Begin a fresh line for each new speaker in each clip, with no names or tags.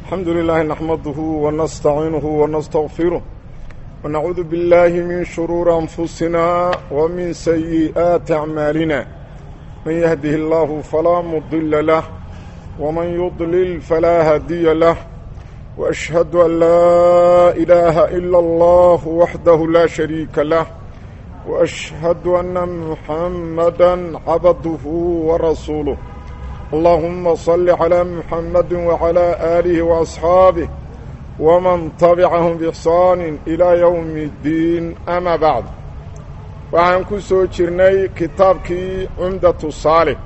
الحمد لله نحمده ونستعينه ونستغفره ونعوذ بالله من شرور أنفسنا ومن سيئات أعمالنا من يهده الله فلا مضل له ومن يضلل فلا هادي له وأشهد أن لا إله إلا الله وحده لا شريك له وأشهد أن محمدا عبده ورسوله اللهم صل على محمد وعلى آله وأصحابه ومن تبعهم بإحسان إلى يوم الدين أما بعد waxaan ku soo jirnay kitaabkii cumdatu saalix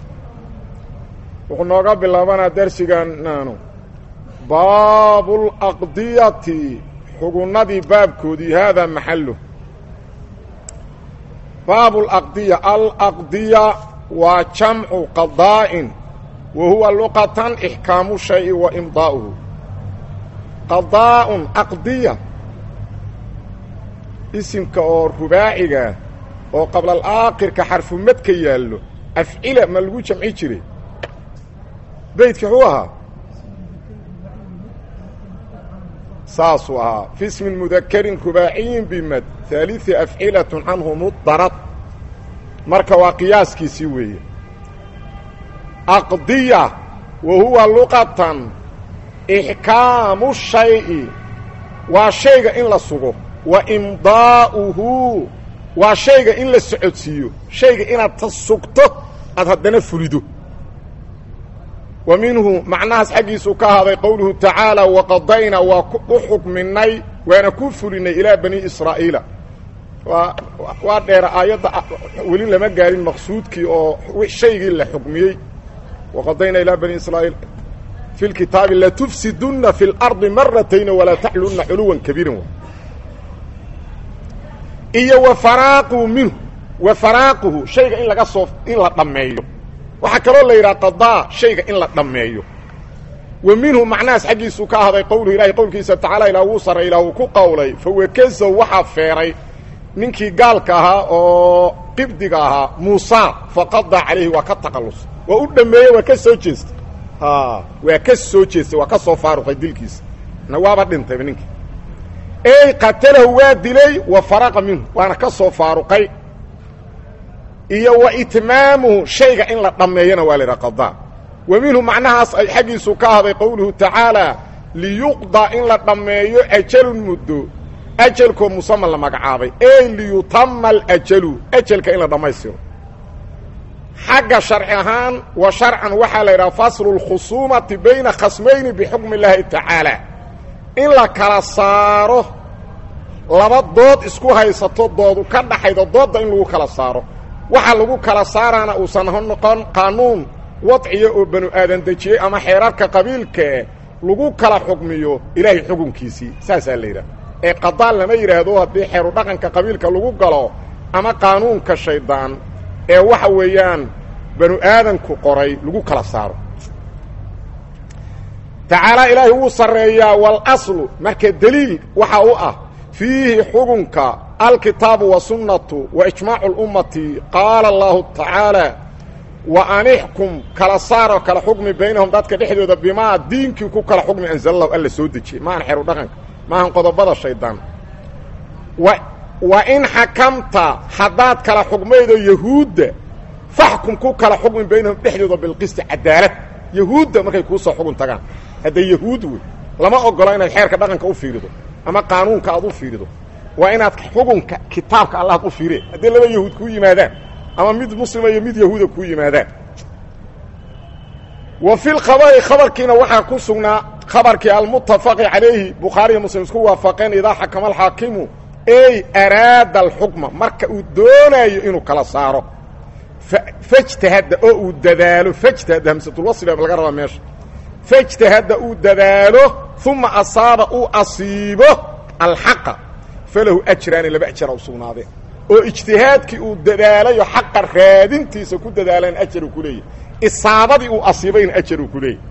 wuxuu nooga bilaabanaa darsigananu baabulaqdiyati xugunnadii baabkoodii haadaa maxalu baabulaqdiya alaqdiya waa jamcu qadaa'in wa huwa luqatan ixkaamu shayi wa imdaa'uhu qadaa'un aqdiya isimka oo rubaacigaa oo qablal aakhirka xarfumadka yaallo afcila ma lagu jamci jiray beydka xuu ahaa saasuu ahaa fi ismin mudakarin rubaaciyin bimad haaliثi afcilatun canhu mudarad marka waa qiyaaskiisii weeye aqdiya wa huwa luqatan ixkaamu shay'i waa shayga in la sugo wa imdaa'uhu waa shayga in la socodsiiyo shayga inaad ta sugto aad haddana fulido wa minhu macnahaas xaggiisuu ka ahaaday qowluhu tacaala waqadaynaa waa u xukminay waana ku fulinay ilaa bani israa'iila waa waa dheera aayadda weli lama gaarin maqsuudkii oo shaygii la xukmiyey waqadaynaa ilaa bani israa'iil fi lkitaabi latufsidunna fi اlardi maratayna walaa taxlunna culuwan kabiiran iyo wa faraaquhu minhu wa faraaquhu shayga in laga soo in la dhammeeyo waxaa kaloo la yidhaha qadaa shayga in la dhammeeyo wa minhu macnahaas xaggiisuu ka ahday qowluhu ilahay qowlkiisa tacaala ilaa wuu sarray ilaa wuu ku qowlay fawakazow waxaa feeray ninkii gaalka ahaa oo qibdiga ahaa muusa faqadaa calayhi waa ka taqallus waa u dhammeeyey waa ka soo jeestay waa ka soo jeestay waa ka soo faaruqay dilkiisa na waaba dhintayba ninkii ey qatalahu waa dilay wa faraqa minhu waana ka soo faaruqay iyo wa itmaamuhu shayga in la dhammeeyana waa la yidhaha qadaa wa minhu macnahaas ay xaggiisu ka ahday qowluhu tacaalaa liyuqda in la dhammeeyo ajalun muddo ajalkoo musaman la magacaabay ey liyutama alajalu ajalka in la dhammaystiro xagga sharci ahaan wa sharcan waxaa la yidhaha faslu lkhusuumati bayna khasmayni bixukmi illaahi tacaala in la kala saaro laba dood isku haysato doodu ka dhaxaydo doodda in lagu kala saaro waxa lagu kala saaraana uusan noqon qaanuun wadciya oo banu aadan dejiyey ama xeerarka qabiilkae lagu kala xukmiyo ilaahay xukunkiisii saasaa la yidhaha ee qadaa lama yidhaahdo haddii xeeru dhaqanka qabiilka lagu galo ama qaanuunka shaydaan ee waxa weeyaan banu aadanku qoray lagu kala saaro tacaala ilaahay wuu sarreeyaa walaslu marka deliil waxa u ah fiihi xukunka alkitaabu wasunnatu wa ijmaacu اlummati qaala allahu tacaala wa anixkum kala saaroo kala xukmi baynahum dadka dhexdooda bimaa diinkii ku kala xukmi anzalallahu alla soo dejiyey maahan xeeru dhaqanka maahan qodobada shaydaan wa in xakamta haddaad kala xukmaydo yahuudda faxkum ku kala xukmi baynahum dhexdooda bilqisti cadaalad yahuudda markay kuu soo xugun tagaan hadday yahuud wey lama ogola inaad xeerka dhaqanka u fiirido ama qaanuunka aad u fiirido waa inaad xukunka kitaabka allaad u fiiree haddii laba yahuud kuu yimaadaan ama mid muslima iyo mid yahuuda kuu yimaadaan wa fi lkhabari khabarkiina waxaa ku sugnaa khabarkii almuttafaqi calayhi bukhaariiyo muslim isku waafaqeen idaa xakama alxaakimu ey araada alxukma marka uu doonaayo inuu kala saaro fajtahadda oo uu dadaalo fajtahadda hamsatulwasli baa laga rabaa meesha fajtahadda uu dadaalo uma asaaba uu asiibo alxaqa falahu ajraani laba ajara u sugnaadeen oo ijtihaadkii uu dadaalayo xaqa raadintiisa ku dadaalan ajaruu ku leeyahy isaabadii uu asiibayna ajaruu ku leeyahy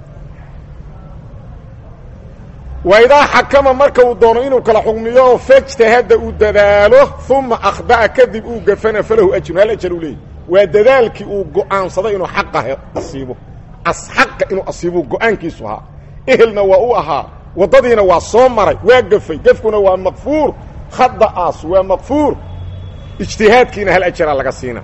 wa idaa xakama marka uu doono inuu kala xukmiyo fajtahadda uu dadaalo uma akhda'a kadib uu gafana falahu ajrun hal ajar uu leeyahy waa dadaalkii uu go'aansaday inuu xaqa asiibo xaqa inuu asiibuu go-aankiisu ahaa ehelna waa u ahaa waddadiina waa soo maray waa gafay gefkuna waa makfuur khada'aas waa makfuur ijtihaadkiina hal ajaraa laga siina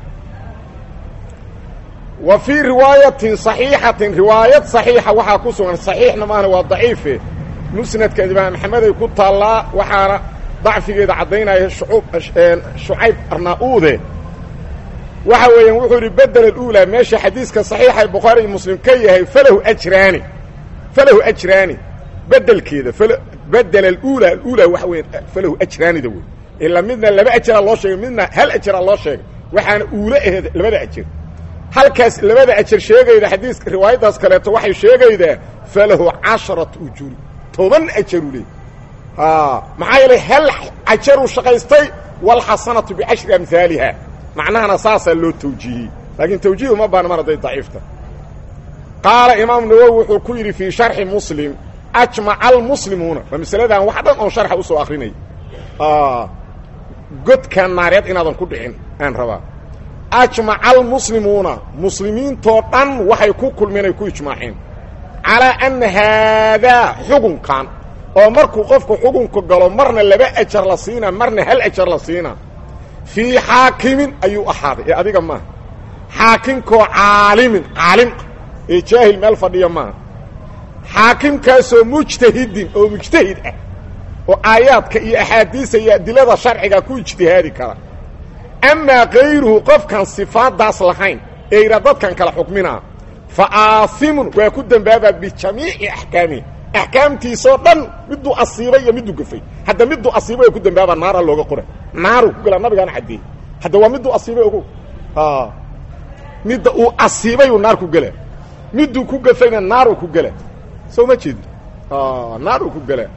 wa fii riwaayatin صaxiixatin riwaayad صaxiixa waxaa ku sugan صaxiixna maahna waa daciife musnadka imaam maxameday ku taallaa waxaana dacfigeeda caddaynaya shucayb arnaa-uude waxa weeyaan wuxuu yidhi bedel اuulaa meesha xadiiska صaxiixa bukhaari iyo muslim ka yahay falahu ajraani falahu ajraani bedelkeeda bedel aula aula waxa weya falahu ajraanida wey ilaa midna laba ajaraa loo sheegay midna hal ajaraa loo sheegay waxaana uula aheed labada ajar halkaas labada ajar sheegayda xadiiska riwaayaddaas kaleeto waxay sheegaydaa falahu casharat ujuuri toban ajaru leey maxaa yeelay hal ajaruu shaqaystay walxasanatu bicashri amhaaliha macnahana saasaa loo tawjiihiyey laakiin tawjiih uma baana mar hadday daciifta qaala imaam nawowi wuxuu ku yidhi fii sharxi muslim ajmaca almuslimuuna waa masaladan wax dhan oon sharxa usoo akrinay godkan naareed inaadan ku dhicin aan rabaa ajmaca almuslimuuna muslimiintoo dhan waxay ku kulmeen ay ku ijmaaceen calaa anna haadaa xugunkan oo markuu qofku xugunka galo marna laba ajar la siinaa marna hal ajar la siinaa fii xaakimin ayuu ahaaday ee adiga maaha xaakinkoo caalimin caalim ah ee jaahil meel fadhiya maaha xaakimkaasoo mujtahidin oo mujtahid ah oo aayaadka iyo axaadiisa iyo adilada sharciga ku ijtihaadi kara amaa kayruhu qofkaan sifaaddaas lahayn ee yidhaa dadkan kala xukminaa fa aasimun waa ku dembaabaa bijamiici axkaamihi axkaamtiisoo dhan miduu asiibay iyo miduu gafay hadda miduu asiibay oo ku dembaabaa naara looga qora naaru ku gala nabigaana caddeeyey hadda waa miduu asiibay ogo midda uu asiibay uu naar ku gela miduu ku gafayna naaru ku gela soo ma jeedi naaru ku gela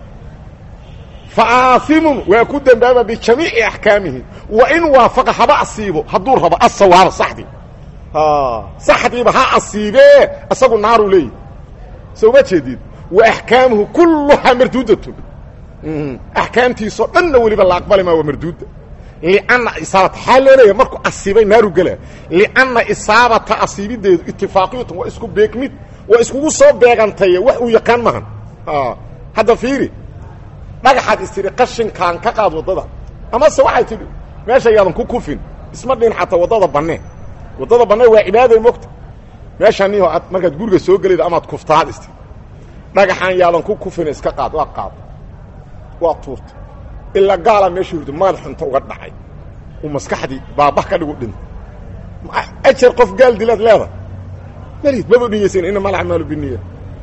fa aasimun waa ku dembaaba bijamiici axkaamihi wa in waafaqa haba asiibo hadduu rabo asawaaba saxdii saxdiiba ha asiibee isagu naaru leeyahy soo ma jeedid wa axkaamuhu kulluhaa marduudatun axkaamtiisoo dhanna weliba la aqbali maa waa marduuda lianna isaabata xaa loo leeyahay markuu asiibay naaru gela lianna isaabata asiibideedu itifaaqiyatun waa isku beegmid waa iskugu soo beegantaye wax uu yaqaan mahan hadda fiiri dhagaxaad istidhi qashinkaan ka qaad waddada amase waxay tidhi meesha yaadan ku kufin isma dhin xataa waddada bannee waddada bannee waa cibaaday mogta meeshaniho aad markaad guriga soo gelayda amaad kuftaad isti dhagaxaan yaadan ku kufin iska qaad waa qaad waa tuurta ilaa gaalaa meesha hurda maad xunta uga dhacay uu maskaxdii baabah ka dhigu dhinta ajar qof gaal dilaad leeda malid maba niyeysan inama alacmaalu biniya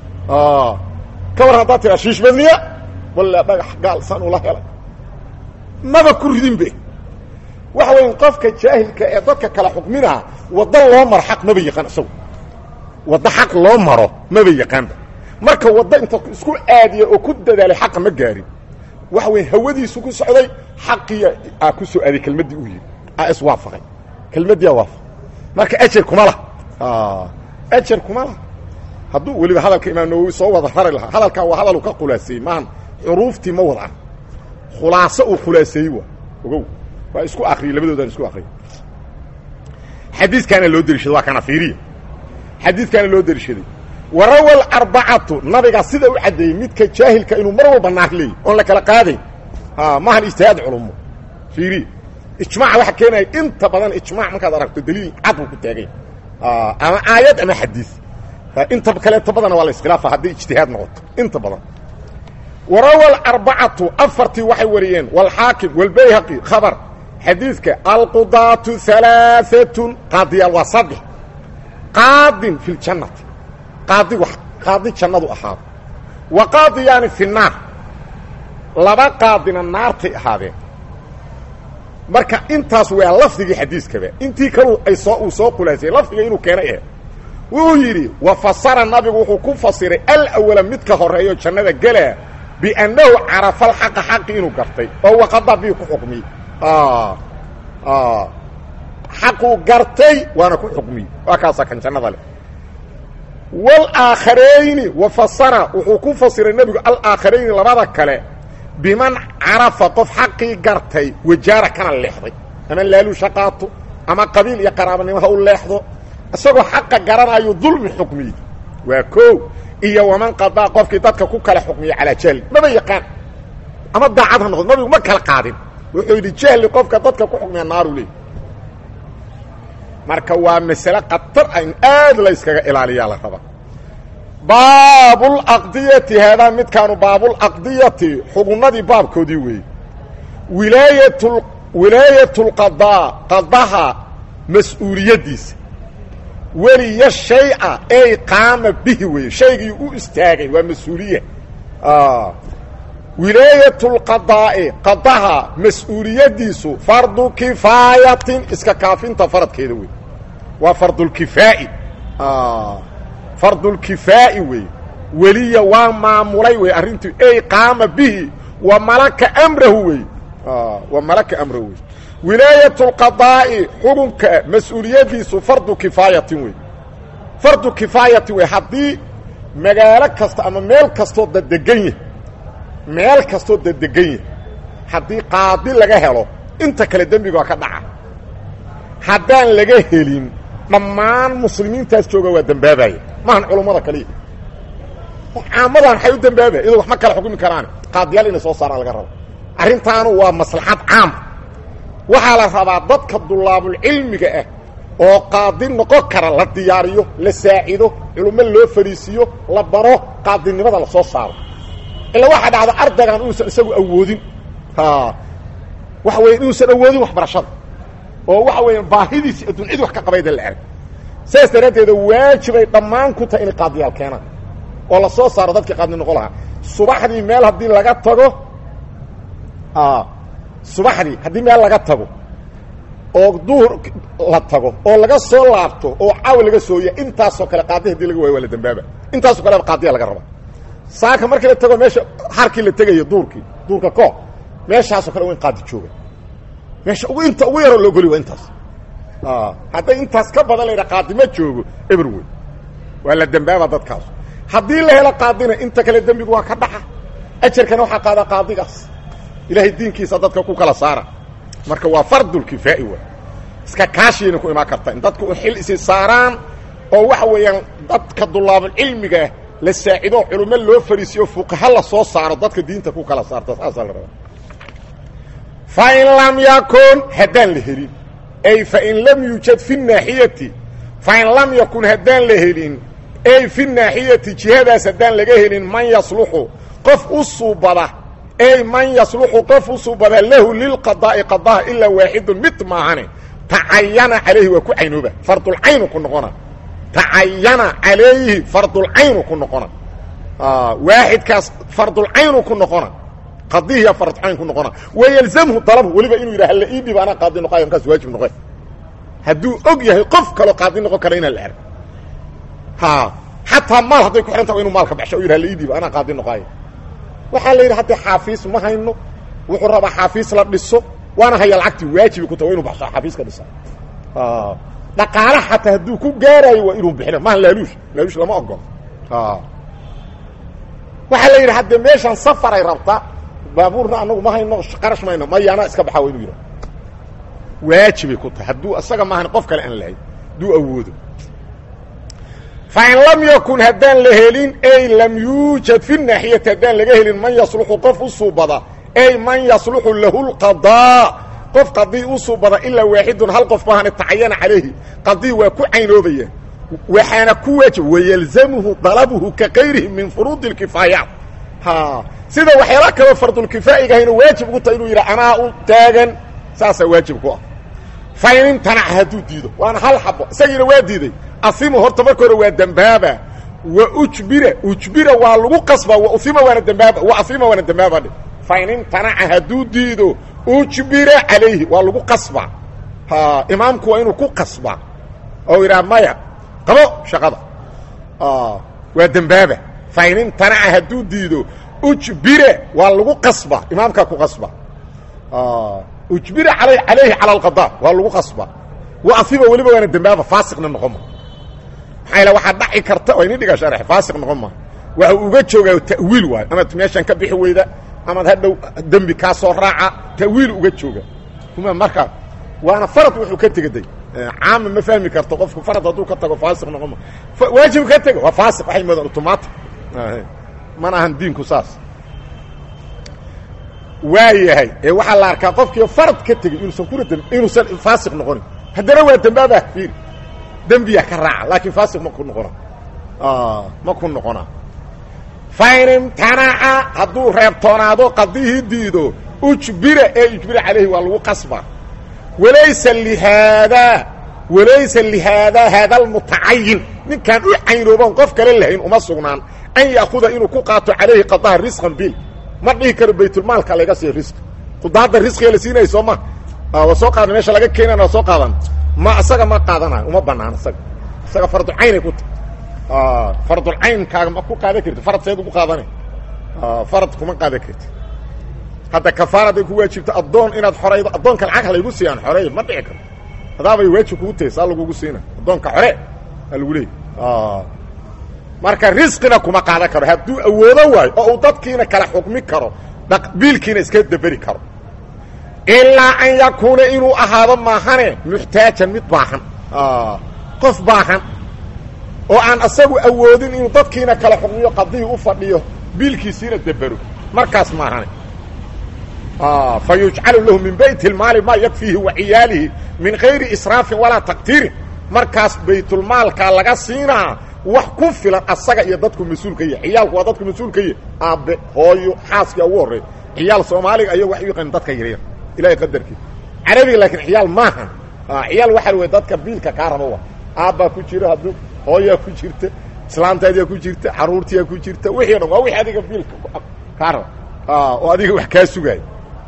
ka war haddaad tiraa shiishbadniya walla dhagax gaal san ula helay maba ku ridinbe waxa weya qofka jaahilka ee dadka kala xukminaa waddo loo maro xaq maba yaqaan isagu waddo xaq loo maro maba yaqaanba marka waddo inta isku aadiya oo ku dadaalay xaqa ma gaarin waxa weya hawadiisu ku socday xaqiya aa ku soo aaday kelmaddii u yidhi aa iswaafaqay kelmaddiiaa waafaqay marka ajar kuma lah ajar kuma lah hadduu weliba hadalka imaam nawowi soo wada rari lahaa hadalkaa waa hadaluu ka khulaaseeyey maahan xuruuftii ma wadaan khulaaso uu khulaaseeyey waa ogow waa isku akriyey labadoodaan isku akriyay xadiiskaana loo deliishaday waa kana fiiriya xadiiskaana loo deliishaday warawa alarbacatu nabiga sida u caddeeyey midka jaahilka inuu mar walba naar leeyay oon la kala qaadayn maahan ijtihaad culumo fiiriya ijmaaca waxa keenaya inta badan ijmac markaad aragto daliil cad buu ku taagay ama aayad ama xadiis inta kaleeto badana waa la iskhilaafa hadday ijtihaad noqoto inta badan warawa alarbacatu afartii waxay wariyeen walxaakim walbayhaqi khabar xadiidka alqudaatu alaaatun qaadiyaal waa saddex qaadin fi ljannati qaadi qaadi jannadu ahaado wa qaadiyaani fi naar laba qaadina naartay ahaadeen marka intaas waa lafdigii xadiiskaba intii kalu ay soo uu soo khulaasiyey lafdiga inuu keenay eh wuu yidhi wa fasara nabigu wuxuu ku fasiray alawala midka horeeyo jannada gelaa biannahu carafa alxaqa xaqi inuu gartay oo waqada bii ku xukmiyey xaquu gartay waana ku xukmiyey waa kaasaa kan jannada leh walaakharayni wa fasara wuxuu ku fasiray nebigu alaaakharayni labada kale biman carafa qof xaqii gartay wajaara kana leexday ama laaluusha qaato ama qabiil iyo qaraabanimo ha u leexdo isagoo xaqa garanayo dulmi xukmiyey waa koo iyo waman qadaa qofkii dadka ku kala xukmiya calaa jahli maba yaqaan ama daacad ha noqdo nabigu ma kala qaadin wuxuu yidhi jahli qofka dadka ku xukmiya naaru leey marka waa masale khatar a in aad la yskaga ilaaliyaa la raba baabulaqdiyati haadaa midkaanu baabulaqdiyati xugunnadii baabkoodii weeye wilaayat wilaayatulqadaa qadaha mas-uuliyaddiisa weliya shayca ey qaama bihi weeye shaygii u istaagay waa mas-uuliya wilaayatulqadaa'i qadaha mas-uuliyaddiisu fardu kifaayatin iska kaafinta faradkeeda wey waa fardulkifaa'i fardulkifaa'i wey weliya waa maamulay wey arrintii ey qaama bihi wa malaka amrahu wey wa malaka amrahu wey wilaayatulqadaa'i xukunka mas-uuliyaddiisu fardu kifaayatin wey fardu kifaayatin wey haddii magaalo kasta ama meel kastoo dadegan yahy meel kastoo dadegan yahy haddii qaadi laga helo inta kale dembiga waa ka dhaca haddaan laga helin dhammaan muslimiintaas jooga waa dembaabaya maahan culummada kaliya caamadan waxay u dembaabaya iyadoo wax ma kala xukumi karaan qaadiyaal inay soo saaraan laga rabo arrintaanu waa maslaxad caam waxaa la rabaa dadka dulaabulcilmiga ah oo qaadi noqon kara la diyaariyo la saacido culummo loo fariisiiyo la baro qaadinimada la soo saaro ila waxaa dhacda ardaygan inuusan isagu awoodin waxa weya inuusan awoodin waxbarashada oo waxa weya baahidiisi adduun cid wax ka qabayda la erag saas daraaddeeda waajibay dhammaan ku tahay inay qaadiyaal keenaan oo la soo saaro dadkii qaadni noqon lahaa subaxdii meel haddii laga tago subaxdii haddii meel laga tago oo duhur la tago oo laga soo laabto oo caawa laga sooya intaasoo kale qaadi hadii laga waayo waa la dambaaba intaasoo kaleba qaadiya laga raba saaka markii la tago meesha harkii la tegayo duurkii duurka koo meeshaasoo kale waa in qaadi jooga meesha ugu inta ugu yaroo loo goli waa intaas hadday intaas ka badan laydha qaadi ma joogo eber wey waa la dembaaba dadkaas haddii la helo qaadina inta kale dembigu waa ka dhaxa ajarkana waxaa qaadaa qaadigaas ilaahay diinkiisa dadka ku kala saara marka waa fardulkifaa'i waay iska kaashiyayna ku imaan karta in dadku xil isi saaraan oo waxa weeyaan dadka dulaabulcilmigaah la saacido culummo loo fariisiyo fuqaha la soo saaro dadka diinta ku kala saarta saasaa la rabaa fa in lam yakun haddaan la helin ay fain lam yuujad fi naaxiyati fain lam yakun haddaan la helin ay fi naaxiyati jihadaas haddaan laga helin man yasluxu qof u suubada ay man yasluxu qof u suubada lahu lilqadaa'i qadaha ilaa waaxidun mid maahane tacayana calayhi waa ku caynooba fardulcaynu ku noqona tacayana calayhi fardulcaynu ku noqona waaxidkaas fardulcaynu ku noqona qadihiya fardcayn ku noqona wayalzamhu dalabhu weliba inuu yidhaha hala ii dhiba anaa qaadi noqayo markaas waajib noqe hadduu og yahay qof kaloo qaadi noqon kara inaan la erg ha xataa maal hadday ku xihanta wa inu maalka baxsho o yidhaha la ii dhiba anaa qaadi noqaayo waxaa la yidhi hadda xaafiis ma hayno wuxuu rabaa xaafiis la dhiso waana haya lacagtii waajibi ku ta wa inu baxsho xaafiiska dhisa dhaqaala xataa hadduu ku gaaraayo waa inuu bixina maaha laaluush laaluush lama ogolo waxaa la yidhi hadde meeshaan safaray rabta baabuurna anagu ma hayno qarash mayno maya anaa iska baxa wa inuu yidhaha waajibay ku tahay hadduu isaga maahan qof kale aan lahayn hadduu awoodo fain lam yakun haddaan la helin ay lam yuujad fi naaxiyati haddaan laga helin man yasluxu qof u suubada ay man yasluxu lahu lqadaa qof qadii u suubada ilaa waaxidun hal qof maahane tacayana calayhi qadii waa ku caynoobaya waxaana ku waajib wayalzamuhu dalabuhu ka kayrihi min furuudi اlkifaayaat ha sida waxyaala kaloo fardulkifaa'igahayna waajib ugu tahay inuu yidha anaa u taagan saasaa waajib ku ah fain imtanaca hadduu diido waana hal xabo isagiina waa diiday asimu horta marka hore waa dembaaba wa ujbira ujbira waa lagu qasba wa uima waana dembaaba wa asima waana dembaaba dhe fain imtanaca hadduu diido ujbira calayhi waa lagu qasba ha imaamku waa inuu ku qasba oo yidhaha maya qabo shaqada waa dembaaba fain imtanaca hadduu diido ujbira waa lagu qasba imaamkaa ku qasba ujbira al calayhi cala alqada waa lagu qasba wa asiba weliba waana dembaaba faasiqna noqon ma maxaa yal waxaa dhaci karta waa ini dhiga sharx faasiq noqon ma waxa uu uga joogaa ta'wiil waayo amaad meeshan ka bixi weyda amaad hadhow dembi kaa soo raaca ta'wiil uga jooga uma marka waana farad wuxuu ka tegaday caama ma fahmi karto qofku farad hadduu ka tago faasiq noqon ma waajib ka tego waa faasiq waxay moodaan automatic mana ahan diinku saas waa yahay ee waxaa la arkaa qofkii farad ka tegey inuusan kuna d inuusan faasiq noqonin haddana waa dembaabah fiir dembiya ka raaca laakiin faasiq ma ku noqona ma ku noqona fain imtanaca hadduu reebtoonaado qadihii diido ujbira ee ujbira calayhi waa lagu qasba walaysa lihaadaa walaysa lihaadaa haada almutacayin ninkaan u caynooban qof kale lahayn uma sugnaan an ya'kuda inuu ku qaato calayhi qadaha risqan bil ma dhihi karo baytulmaalka laga siiyo risqi qudaadda risqiga la siinaya soo ma waa soo qaadan meesha laga keenana waa soo qaadan ma isaga ma qaadanayo uma banaan isaga isaga fardulcaynay ku tahay fardulcaynkaaga ma ku qaadan karti farad seed ugu qaadana farad kuma qaadan karti hadda kafaaraday ku waajibto addoon inaad xoraydo addoonka lacag halaygu siiyaan xoreey ma dhici karto hadaabay waajib kugu tahay saa lagugu siina addoonka xore aa lagu leeyay marka risqina kuma qaadan karo hadduu awoodo waayo oo uu dadkiina kala xukmi karo biilkiina iska daberi karo ilaa an yakuuna inuu ahaado maahane muxtaajan mid baahan qof baahan oo aan asagu awoodin inuu dadkiina kala xukmiyo qadihii u fadhiyo biilkiisiina dabero markaas maahane fa yujcalu lahu min bayt اlmaali maa yakfiihi wa ciyaalihi min gayri israafin walaa taqtiirin markaas baytulmaalkaa laga siinaa wax ku filan asaga iyo dadku mas-uulka yahy ciyaalku waa dadku mas-uulka yahy aabbe hooyo xaaska ugu horreey ciyaal soomaaliga ayago wax u yaqaan dadka yaryar ilahay qadarkii carabiga laakiin ciyaal maaha ciyaal waxaa wey dadka biilka kaa raba wa aabbaa ku jira hadduu hooyaa ku jirta islaantaadiyaa ku jirta caruurtiyaa ku jirta wixii o dhan waa wixii adiga biilka kaa raba oo adiga wax kaa sugaaya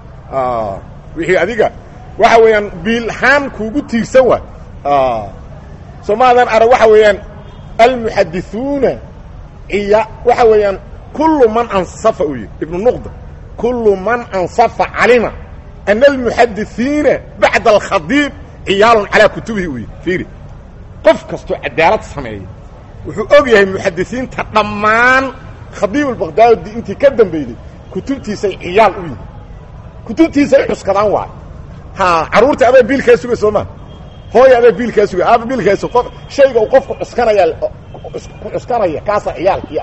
wixii adiga waxa weeyaan biilhaan kuugu tiirsan waay soomaadan arag waxa weeyaan almuxadithuuna iya waxa weeyaan kullu man ansafa u yihi ibnu nuqda kullu man ansafa calima ana almuxadithiina bacda alkhadiib ciyaalun calaa kutubihi u yihi fiiri qof kastoo cadaalad sameeya wuxuu og yahay muxadisiinta dhammaan khadiib albaqdaadi intii ka dambayday kutubtiisay ciyaal u yihi kutubtiisay cuskadaan waayo ha carruurta adaa biilkaa suga soo maa hooya adaa biilkaa suga aaba biilkaas qof shayga uu qofku cuskanaya ku cuskanaya kaasaa ciyaalkii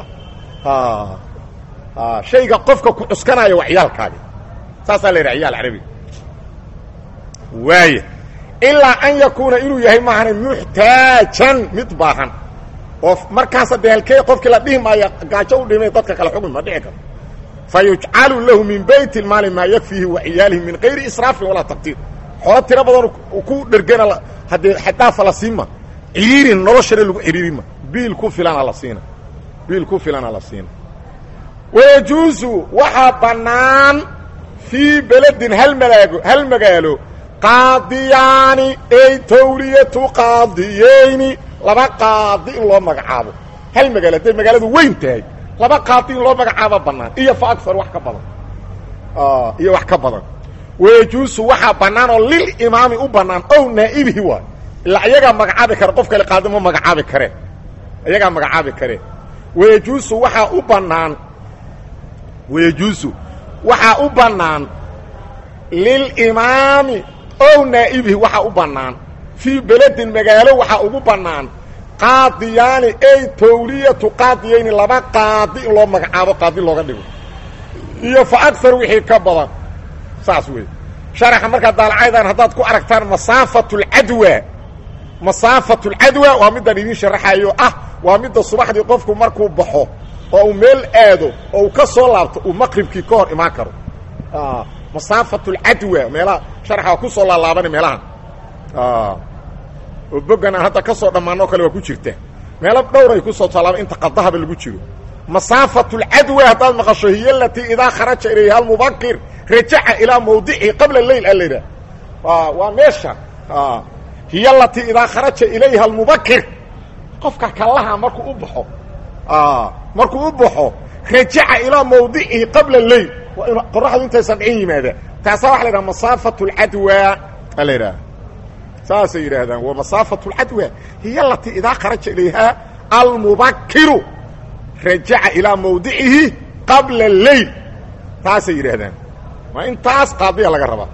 ah shayga qofka ku cuskanaya waa ciyaalkaagi saasaa la yidhaha ciyaal carabiga waaya ilaa an yakuuna inuu yahay maahane muxtaajan mid baahan oo markaasa dee halkee qofkii la dhihi maaya gaajo u dhimay dadka kale xukmi ma dhici karo fa yujcalu lahu min bayt اlmaali maa yakfiihi wa ciyaalihi min gayri israafin walaa taqtiir xoolo tiro badan ku dhergena haddee xadaafa la siima ciriirin noloshana lagu ciriirima biil ku filana la siina biil ku filana la siina wayajuusu waxaa bannaan fii beledin hal malaago hal magaalo qaadiyaani ey tawliyatu qaadiyeyni laba qaadi in loo magacaabo hal magaalo hadday magaaladu weyn tahay laba qaadi in loo magacaabo bannaan iyo fa agar wax ka badan iyo wax ka badan wayajuusu waxaa bannaan oo lil imaami u bannaan ow naa'ibihi waay ilaa iyagaa magacaabi kare qof kale qaadi ma magacaabi karee iyagaa magacaabi karee wayajuusu waxaa u bannaan wayajuusu waxaa u bannaan lilimaami ow naa'ibihi waxaa u bannaan fii beledin magaalo waxaa ugu bannaan qaadiyaani ey tawliyatu qaadiyayni laba qaadi in loo magacaabo qaadi looga dhigo iyo fa agar wixii ka badan saas wey sharaxa markaa daalacaydan haddaad ku aragtaan masaafatu lcadwa masaafatu lcadwa waa midaan idiin sharaxayo ah waa midda subaxdii qofku markuu baxo oo uu meel aado oo uu ka soo laabto uu maqribkii ka hor imaan karo masaafatu lcadwa meelaha sharaxa waa ku soo laalaabana meelahan oo boggan aan hadda ka soo dhammaanoo kale waa ku jirta meelo dhowray ku soo tallaaba inta qadahaba lagu jiro masaafatu lcadwa haddaad maqasho hiy alatii idaa kharaja ilayha almubakir rajaca ilaa mawdicihi qabla leyl a laydhaha waa meesha hiy alatii idaa kharaja ilayha almubakir qofka kallaha markuu u baxo markuu u baxo rajaca ilaa mawdicihi qabla leyl waa in qoraxdu intaysan dhicin yimaada taasaa waxa la yidhaha masaafatu lcadwa a la yidhaha saasay yidhaahdaan wa masaafatu lcadwa hiy alatii idaa kharaja ilayha almubakiru rajaca ilaa mawdicihi qabla leyl taasay yidhaahdaan waa intaas qaadiya laga rabaa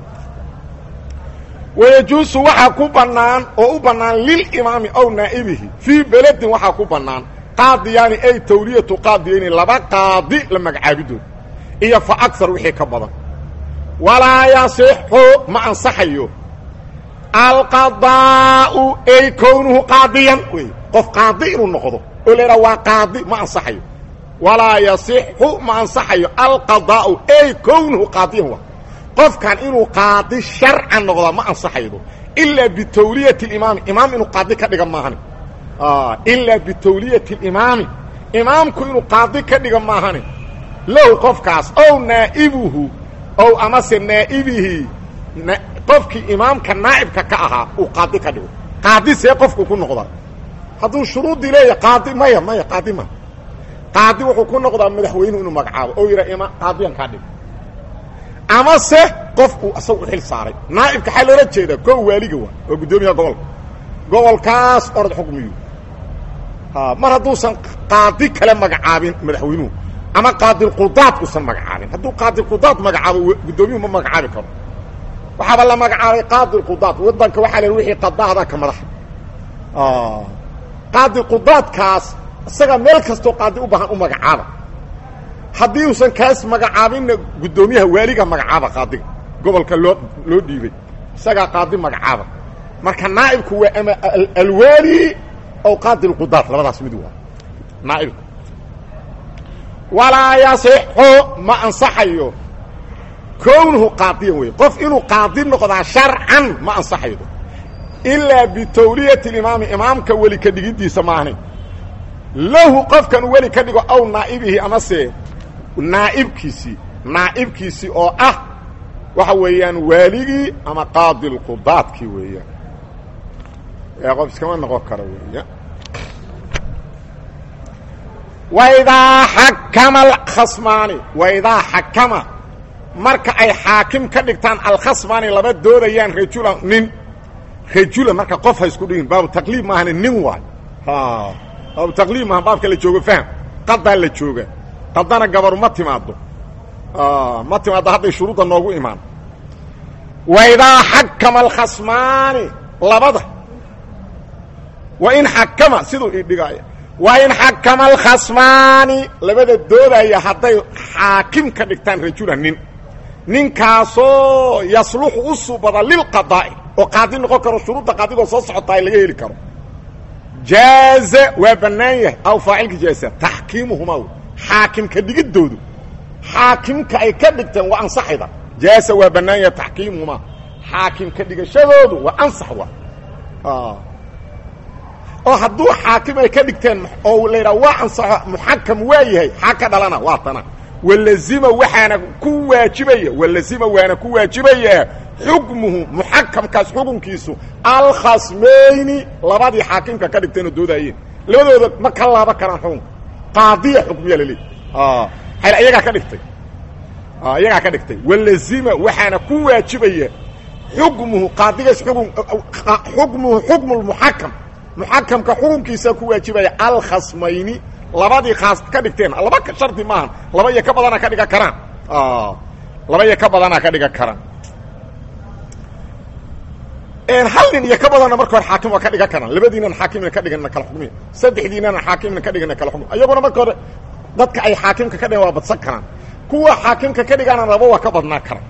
wayajuusu waxaa ku bannaan oo u bannaan lilimaami ow naa'ibihi fii beledin waxaa ku bannaan qaadiyaani ay tawliyatu qaadiyayni laba qaadi la magacaabidood iyo fa agar wixii ka badan walaa yasixu ma ansaxayo alqadaa'u ay kownuhu qaadiyan wey qof qaadi inuu noqdo oo laydhaha waa qaadi ma ansaxayo walaa yasixu ma ansaxayo alqadaa'u ay kownuhu qaadiyan waa qofkan inuu qaadi sharcan noqdaa ma ansaxaydo ilaa bitawliyati اlimaami imaam inuu qaadi ka dhiga maahani ilaa bitawliyati اlimaami imaamku inuu qaadi ka dhiga maahani lahu qofkaas ow naa'ibuhu ow amase naa'ibihi qofkii imaamka naa'ibka ka ahaa uu qaadi ka dhigo qaadi see qofku ku noqdaa hadduu shuruuddii leeyahay qaadi maya maya qaadi ma qaadi wuxuu ku noqdaa madaxweynuhu inuu magacaabo oo yidhaa ima qaadiyan kaa dhigo ama se qofku asaga u xil saaray naa'ibka xaa loola jeedaa koo waaliga waa waa guddoomiyaha gobolka gobolkaas orod xukmiyu mar hadduusan qaadi kale magacaabin madaxweynuhu ama qaadilqudaad usan magacaabin hadduu qaadilqudaad magacaabo guddoomiyuhu ma magacaabi karo waxaaba la magacaabay qaadilqudaad waddanka waxaa la wixii qadaahdaa ka madaxa qaadilqudaadkaas isaga meel kastoo qaadi u baahan u magacaaba haddii uusan kaas magacaabinna guddoomiyaha waaliga magacaaba qaadiga gobolka loo loo dhiibay isagaa qaadi magacaaba marka naa'ibku waa ama alwaali aw qaadi lqudaad labadaas mid waa naa'ibku walaa yasixu ma ansaxayo kownuhu qaadiyan wey qof inuu qaadi noqdaa sharcan ma ansaxaydo ilaa bitawliyati limaami imaamka weli ka dhigidiisa maahni lahu qofkan weli ka dhigo aw naa'ibihi amase naa'ibkiisii naa'ibkiisii oo ah waxa weeyaan waaligii ama qaadi lqudaadkii weeyaan ee qof iskama noqon karo weeya waidaa xakama alkhasmaani waidaa xakama marka ay xaakim ka dhigtaan alkhasmaani laba doodayaan rajulan nin rajulan marka qof ha isku dhigin baabu taqliib maahane nin waay baabu taqliib maaha baabka la joogo fahm qadaa la jooga qadana gabaru ma timaado ma timaado hadday shuruudda noogu imaan waidaa xakama alkhasmaani labada wain xakama siduu idhigaaya wain xakama alkhasmaani labada doodaya hadday xaakim ka dhigtaan rajulan nin ninkaasoo yasluxu u subada lilqadaa'i oo qaadi noqon karo shuruudda qaadigoo soo socotaa laga heli karo jaaza waa bannaan yahay aw faacilka jaaza taxkiimuhumaa xaakimka dhigidoodu xaakimka ay ka dhigteen waa ansaxayda jaasa waa bannaan yahay taxkiimuhumaa xaakimka dhigashadoodu waa ansax wa oo hadduu xaakim ay ka dhigteen oo la yidhaha waa ansaxo muxakam waa yahay xaa ka dhalana waa tana walazima waxaana ku waajibaya walazima waana ku waajibaya xukmuhu muxakamkaas xukunkiisu alkhasmayni labadii xaakimka ka dhigteenoo doodaayeen labadooda ma ka laaba karaan xukunka qaadiya xukmiya laleey hayl iyagaa ka dhigtay iyagaa ka dhigtay walazima waxaana ku waajibaya xukmuhu qaadigaas ukun xukmuhu xukmu lmuxakam muxakamka xukunkiisaa ku waajibaya alkhasmayni labadii khaas ka dhigteen laba shardi maahan laba iyo ka badana ka dhigan karaan laba iyo ka badana ka dhigan karaan hal nin iyo ka badanna marka hore xaakim waa ka dhigan karaan labadiinan xaakimna ka dhigana kala xukmiya saddexdiinana xaakimna ka dhigana kala xukmiya iyaguna marka hore dadka ay xaakimka ka dhigan waa badsan karaan kuwa xaakimka ka dhigana laba waa ka badnaa karaan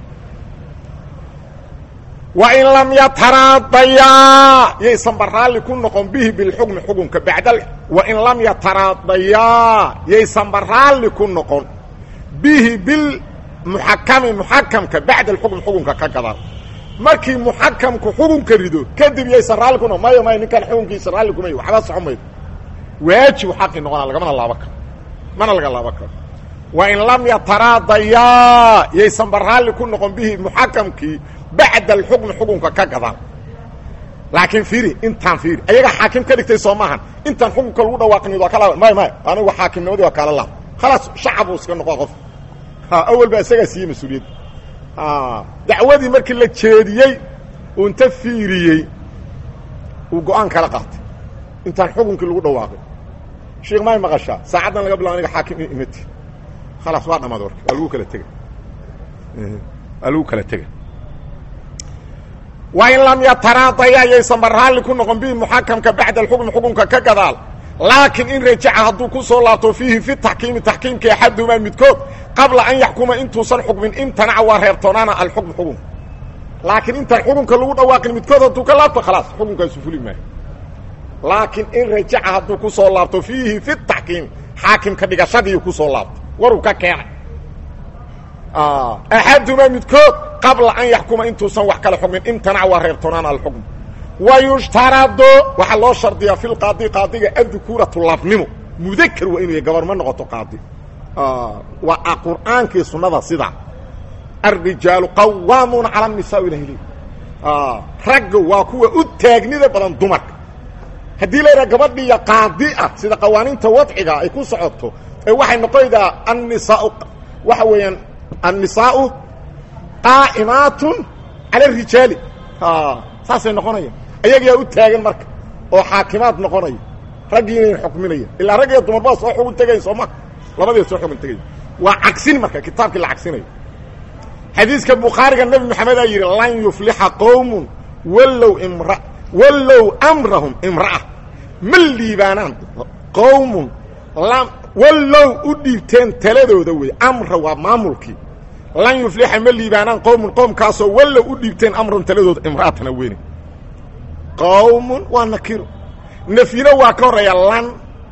wain lam yataraadayaa yaysan baraalli ku noqon bihi bilxukmi xukunka bacda wain lam yataraadayaa yaysan baraalli ku noqon bihi bilmuxakami muxakamka bacda alxukmi xukunka ka gadaan markii muxakamku xukunka rido kadib yaysan raalli ku noqon mayo mayo ninkaan xukunkiisa raalli kumay waxba soco maydo waajibu xaqi noqonaa lagamana laaba karo mana laga laaba karo wain lam yataraadayaa yaysan baraalli ku noqon bihi muxakamkii bacda alxukmi xukunka ka gadaan laakiin fiiri intaan fiiri ayaga xaakim ka dhigtay soo maahan intaan xukunka lagu dhawaaqin waa kala may may anigu xaakimnimadii waa kaala laab khalaas shacab uu iska noqo qof awal baa isagaa siiyey mas-uuliyadda dacwadii markii la jeediyey uu inta fiiriyey uu go-aan kala qaatay intaan xukunkii lagu dhawaaqin sheekh may maqashaa saacaddan laga bilao aniga xaakim imati khalaas waa dhamaad warka waa lagu kala tegay waa lagu kala tegay wain lam yataraadaya yaysan baraalli ku noqon bihi muxakamka bacda alxukmi xukunka ka gadaal laakiin in rajaca hadduu ku soo laabto fiihi fi taxkiimi taxkiimka axadumaa midkood qabla an yaxkuma intuusan xukmin imtanaca waa reebtoonaana alxukm xukunka laakiin intaan xukunka lagu dhawaaqin midkood hadduu ka laabto khalaas xukunkaasu fuli maayo laakiin in rajaca hadduu ku soo laabto fiihi fi taxkiim xaakimka dhigashadii ku soo laabto waruu ka keenay axadumaa midkood qabla an yaxkuma intuusan wax kale xukmin imtanaca waa reebtoonaana alxukm wayushtarado waxaa loo shardiyaa fi lqaadi qaadiga addukuuratu labnimo mudakar waa inuu yahy gabar ma noqoto qaadi waa qur'aankii sunnada sidaa alrijaalu qawaamuuna cala nisaa ilahl ragga waa kuwa u taagnida badan dumarka haddii la yidhaha gabadhiiya qaadi ah sida qawaaniinta wadciga ay ku socoto ee waxay noqonaydaa annisaau waxa weeyaan annisaau qaa'imaatun cala arijaali saasay noqonaya ayagaa u taagan marka oo xaakimaad noqonaya raggiina xukminaya ilaa rag iyo dumarbaa soo xugun tegayn sooma labadii soo xugun tegaya waa cagsin marka kitaabkii la cagsinayo xadiiska bukhaariga nebi maxamedaa yidhi lan yuflixa qowmun wallow imra wallow amrahum imra'a ma liibaanaan qowmun wallow u dhiibteen taladooda wey amra waa maamulkii lan yuflixa ma liibaanaan qowmun qowmkaasoo wallow u dhiibteen amrahum taladooda imra'atana weyne qowmun waa nakiro nafyino waa ka horreeya lan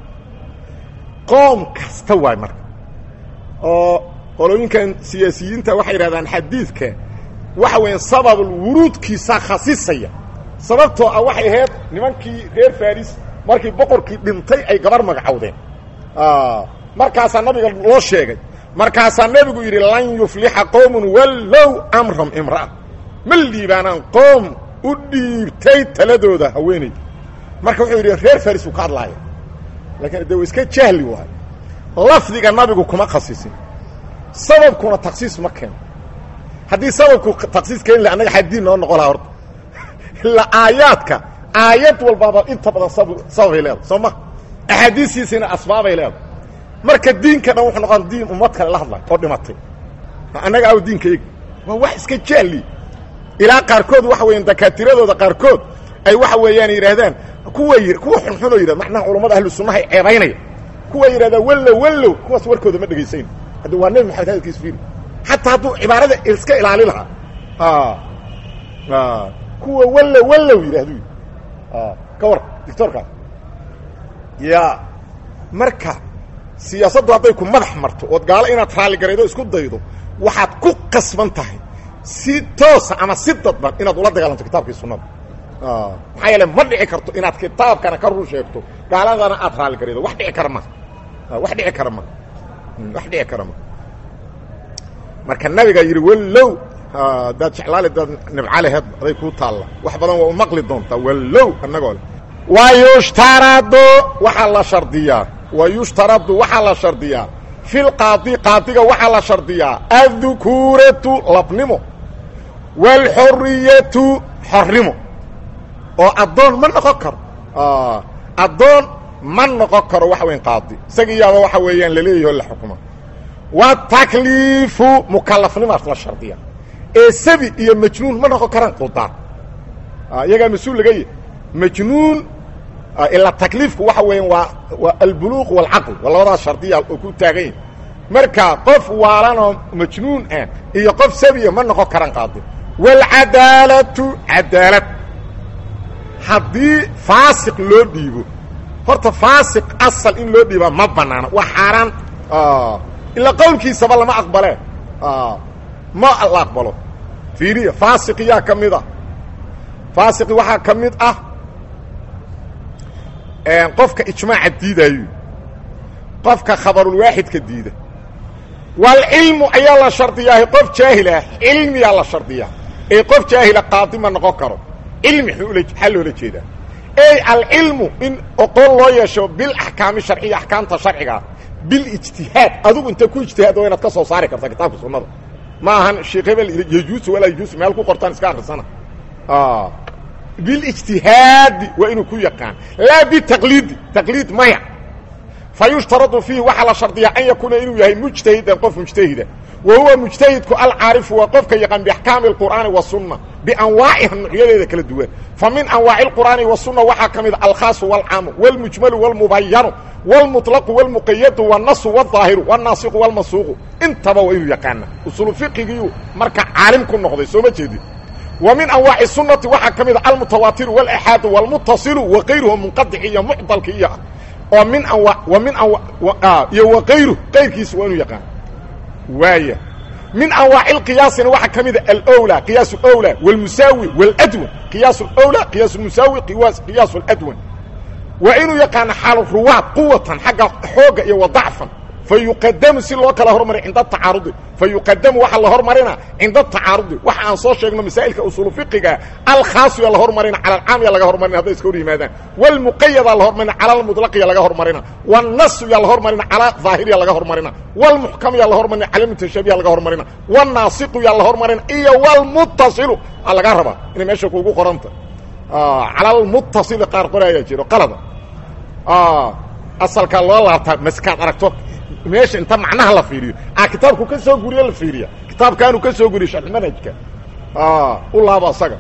qoom kasta waay marka oo qolooyinkan siyaasiyiinta waxay yidhahdaan xadiidka waxa weeyaan sababul wuruudkiisaa khasisaya sababtoo ah waxay ahayd nimankii reer faris markii boqorkii dhintay ay gabar magacowdeen markaasaa nabiga loo sheegay markaasaa nebigu yidhi lan yuflixa qowmun wallow amram imra'a ma liibaanaan qoom u dhiibtay taladooda haweenayda marka wuxuu yidhi reer faris uu ka hadlaaya laakiin de iska jahli waayo lafdiga nabigu kuma khasisin sababkuna taksiis ma keeno haddii sababku taksiis keeni laha annaga xadiin noo noqo laha horta ilaa aayaadka aayad walbaaba inta badan sab sababay leedahay soo ma axaadiistiisina asbaabay leedahay marka diinka dhan wuxuu noqon diin ummad kale la hadlay oo dhimatay annaga aw diinka eg waa wax iska jahli ilaa qaarkood waxa weeyaan dakaatiradooda qaarkood ay waxa weeyaan yidhaahdaan kuwa kuwa xunxunoo yidhahd macnaha culammada ahlu sunnaha ay ceebaynaya kuwa yidhahdaa wallow wallow kuwaas warkooda ma dhegaysayn hadda waa nebi maxamed hadalkiis fiiri xataa hadduu cibaarada iska ilaali lahaa kuwa wallow wallow yidhahdu ka war dictoorkaas ya marka siyaasaddu hadday ku madax marto ood gaalo inaad raalligaraydo isku daydo waxaad ku qasban tahay si toosa ama si dadban inaad ula dagaalanto kitaabkii sunnada maxaa yeele ma dhici karto inaad kitaabkana ka run sheegto gaaladana aad raalligaraydo wax dhici kara ma wax dhici kara ma wax dhici kara ma marka nabigaa yidhi wallow daad jeclaale daad nibcaleheed aday kuu taalla wax badan waa u maqli doontaa wallow annagoo le wayushtaradu waxaa la shardiyaa wayushtaradu waxaa la shardiyaa fi lqaadi qaadiga waxaa la shardiyaa addukuuratu labnimo waalxoriyatu xornimo oo addoon ma noqon karo addoon ma noqon karo waxa weyan qaadi isaga iyaaba waxa weeyaan laleeyaho la xukuma watakliifu mukalafnimaas la shardiya ee sabi iyo majnuun ma noqon karaan quldaan iyagaa mas-uul laga yahy majnuun ilaa takliifku waxa weeyaan waa waa albuluuq waalcaql waa labadaas shardiya oo ku taagan yahi marka qof waalanoo majnuun ah iyo qof sabiya ma noqon karaan qaadi waalcadaalatu cadaalad haddii faasiq loo dhiibo horta faasiq asal in loo dhiibaa ma banaana waa xaaraan ilaa qowlkiisaba lama aqbalee ma la aqbalo fiiriya faasiqiyaa ka mid ah faasiqi waxaa ka mid ah qofka ijmaaca diidaayo qofka khabarulwaaxidka diida waalcilmu ayaa la shardiyaahay qof jaahilah cilmiyaa la shardiyaa ee qof jaahila qaadi ma noqon karo cilmi xaa loola jeedaa ey alcilmu in oqon loo yeesho bilaxkaami sharciya axkaamta sharciga bilijtihaad adigu inta ku ijtihaad waa inaad ka soo saari karta kitaabka sunnada ma ahan sheekh hebel yajuusu walaa yajuusu meel ku qortaan iska akrisana bilijtihaadi waa inuu ku yaqaan laa bitaqliidi taqliid maya fa yushtaradu fiihi waxaa la shardiyaa an yakuuna inuu yahay mujtahidan qof mujtahida wa huwa mujtahidku alcaarifu waa qofka yaqaan biaxkaami اlqur'aani wasunna bianwaaciha nuucyadeeda kala duwan fa min anwaaci اlqur'aani wasunna waxaa ka mid alkhaasu wاlcaamu wاlmujmalu wاlmubayanu wاlmuطlaqu wاlmuqayadu wاnasu wاظaahiru wاnaasiqu wاlmansuuqu intaba waa inuu yaqaana usulu fiqigiiu marka caalim ku noqday soo ma jeedin wa min anwaaci sunati waxaa ka mid a almutawaatiru wاlaxaadu wاlmutasilu wakayruhu munqadici iyo mucdalki iyo oo min anwa wa min anwa iyo wakayru kayrkiisa waa inuu yaqaan waaya min anwaaci اqiyaasina waxaa ka mida alwlى qiyaas اwlى wاlmusaawi wاladwan qiyaas اwlى qiyaas musaawi qiyaas اladwan waa inuu yaqaano xaal ruwaad quwatan xagga xooga iyo wadacfan fa yuqadamu si loo kala hormariy cinda tacaarudi fa yuqadamu waxaa la hormarina cinda tacaarudi waxa aan soo sheegno masaa'ilka usuulu fiqiga alkhaasu yaa la hormarina cala alcaam yaa laga hormarina hadday iska hor yimaadaan wاlmuqayadaa la hormarina cala almudlaq yaa laga hormarina wاnasu yaa la hormarina calaa daahir yaa laga hormarina wاlmuxkam yaa la hormarina cala mutashabi yaa laga hormarina wاnaasiqu yaa la hormarina iyo wاlmutasilu aa laga rabaa inay meesha kuugu qoranta cala almutasili qaar qoraayaa jiro qalada asalkaa loo laabtaa maskaad aragto meesha inta macnaha la fiiriyo a kitaabku ka soo guriyo la fiiriya kitaabkaanu ka soo guriyo sharxmanhajka u laabo asaga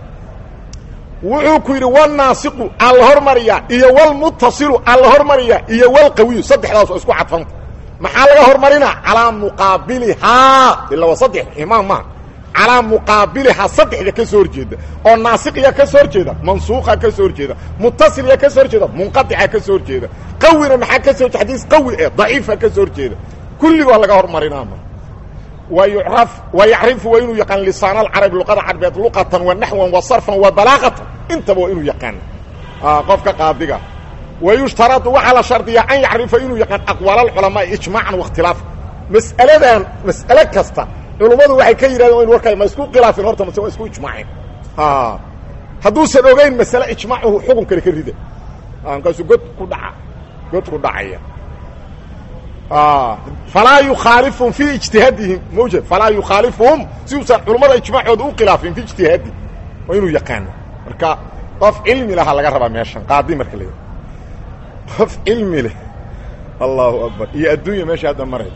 wuxuu ku yidhi wاnaasiqu aa la hormariyaa iyo wاlmutasilu aa la hormariyaa iyo wاlqawiyu saddexdaas oo isku cadfanta maxaa laga hormarinaa calaa muqaabilihaa ila waa saddex imaam maha calaa muqaabilihaa saddexda ka soo horjeeda oo naasiqiya ka soo horjeeda mansuuqa ka soo horjeeda mutasiliya ka soo horjeeda munqadica ka soo horjeeda qawina maxaa ka soo horjeda xadiis qawi eh daciifa ka soo horjeeda kulligoo laga hormarinaama wa yucraf wa yacrifu waa inuu yaqaan lisaan alcarabi luqada carbeed luqatan wa naxwan wa sarfan wa balaaqatan intaba waa inuu yaqaan qofka qaadiga wa yushtaradu waxaa la shardiyaa an yacrifa inuu yaqaan aqwaal alculamaa ijmaacan waاkhtilaafa mas'aladan mas'ale kasta culummadu waxay ka yidhahdeen in warkaa ma isku khilaafin horta mase waa isku ijmaaceen hadduusan ogeyn masale ijmaacuhu xukun kale ka rida markaasuu god ku dhaca god ku dhacaya falaa yukhaalifuhum fii ijtihaadihim mawjed falaa yukhaalifuhum si uusan culummada ijmaacooda u khilaafin fi ijtihaadi waa inuu yaqaano marka qof cilmi lahaa laga rabaa meeshan qaadi marka la qof cilmi leh allahu akbar iyo adduunya meesha hadda maray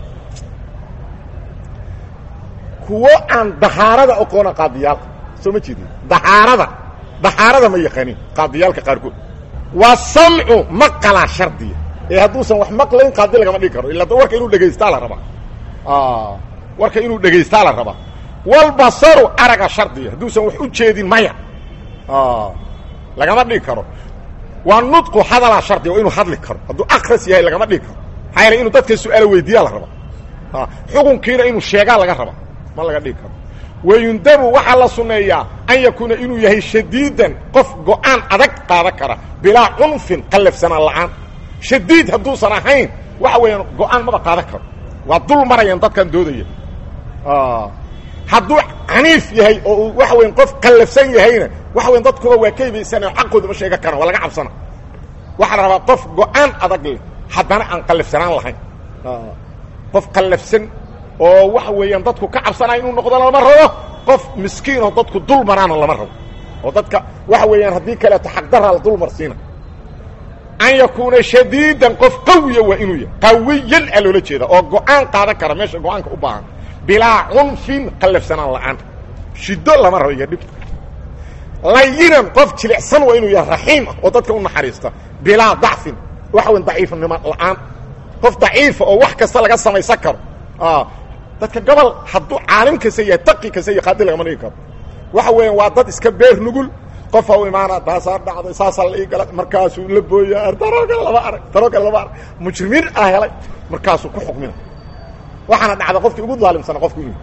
kuwo aan dahaarada oqoona qaadiyaalka soo ma jeedin dahaarada dahaarada ma yaqaanin qaadiyaalka qaarkood waa samcu maqalaa shardiya ee hadduusan wax maqlayn qaadi lagama dhigi karo illa warka inuu dhegaystaa la rabaa warka inuu dhegaystaa la rabaa walbasaru araga shardiya hadduusan wax u jeedin maya lagama dhigi karo waa nudqu hadalaa shardiya waa inuu hadli karo hadduu akras yahay lagama dhigi karo maxaa yeele inuu dadka su-aala weydiiyaa la rabaa xukunkiina inuu sheegaa laga rabaa ma laga dhigi karo wayundabu waxaa la sunneeyaa an yakuuna inuu yahay shadiidan qof go-aan adag qaadan kara bilaa cunfin qallafsanaan la'aan shadiid hadduusan ahayn waxa weeyaan go-aan maba qaadan karo waa dul marayaan dadkan doodaya hadduu caniif yahay oo uu waxa weyan qof qallafsan yahayna waxa weyan dadkuba waa ka hibaysanao xaqooda ma sheegan karaan waa laga cabsana waxaa la rabaa qof go-aan adag leh haddana aan qallafsanaan lahayn qof qallafsan oo waxa weeyaan dadku ka cabsanaya inuu noqdo lama rabo qof miskiin oo dadku dul maraana lama rabo oo dadka waxa weeyaan haddii kaleeto xaqdaraa la dul marsiina an yakuuna shadiidan qof qawiya waa inuu yahay qawiyan aa loola jeeda oo go-aan qaadan kara meesha go-aanka u baahan bilaa cunfin qallafsanaan la'aan shiddo lama rabo iyo dhibta layinan qof jilicsan waa inuu yahay raxiim ah oo dadka u naxariista bilaa dacfin waxa weyan daciifnimo la'aan qof daciifa oo wax kasta laga samaysan karo dadka gobol hadduu caalim kasta yahay taqi kasta iyo qaadi lagama dhigi karo waxa weeyaan waa dad iska beer nugul qofa u imaana taasaa dhacday saasaa la ii gala markaasuu la booya daroo kale lama arag daroo kale lama arag mujrimiin ah helay markaasuu ku xukmina waxaana dhacda qofkii ugu daalimsana qofku inuu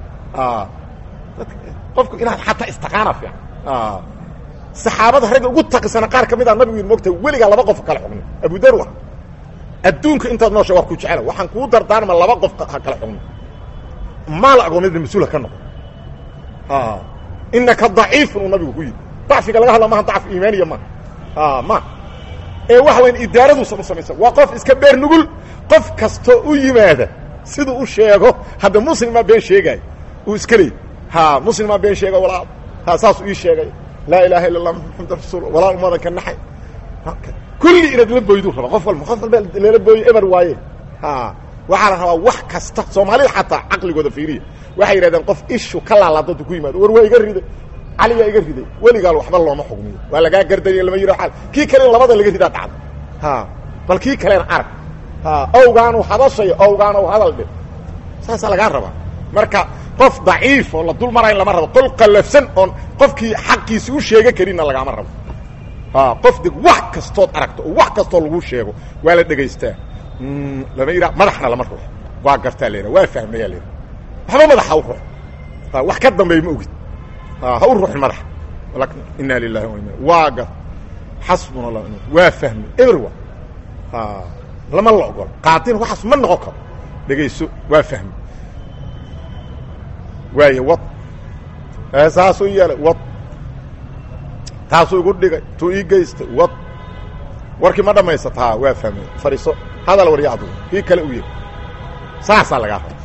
qofku inaad xataa istaqaana fiican saxaabada ragga ugu taqisana qaar ka mid a nabigu yidhi mogta weligaa laba qof kala xukmin abudarwa adduunka intaad noosha waa ku jecela waxaan kuu dardaarma laba qof ha kala xukmin maal agoomidna mas-uulha ka noqo inaka daciifun uu nabigu ku yidhi dacfiga laga hadla maaha dacf iimaaniya maaha ma ee waxa wayan idaaraduusan u samaysan waa qof iska beer nugul qof kastoo u yimaada siduu u sheego hadda muslimaa been sheegaayo uu iska leey ha muslimaa been sheega walaa ha saasuu ii sheegay laa ilaaha illa allah maxamad rasuul walaa umadan ka naxay kulli inaad la boyduu raba qof walba qof walba lala booyo eber waaye ha waxaa la rabaa wax kasta soomaalida xataa caqligooda fiiriya waxay yidhahdeen qof ishu ka laalaada ku yimaado war waa iga riday caligaa iga riday weligaal waxba looma xugmiyo waa lagaa gardariya lama yidho al kii kale in labada laga ridaa dhacda ha bal kii kalena arag ha owgaanu hadashayo owgaanu hadal dhe saasaa lagaa rabaa marka qof daciif oo la dul marayn lama rabo qol qallafsan oon qofkii xaqiisi u sheega karinna lagaama rabo qof deg wax kastood aragto oo wax kastoo lagu sheego waa la dhegaystaa lama yidhaha madaxna lama ruux waa gartaa la waa fahmayaa la waxba madaxa u ruux wax ka dambeey ma ogid ha u ruuxin madaxa inaa lilahi wa ina waa gar xasbuna allah waa fahmay everwa lama la ogolo qaadin waxaas ma noqon karo dhegayso waa fahmay waay wad saasuu yeelay wad taasuu igu dhigay tuu ii geystay wad warkii ma dhammaysata ha waa fahmay fadhiiso hadal warya adugu kii kale u yiri saasaa lagaa raba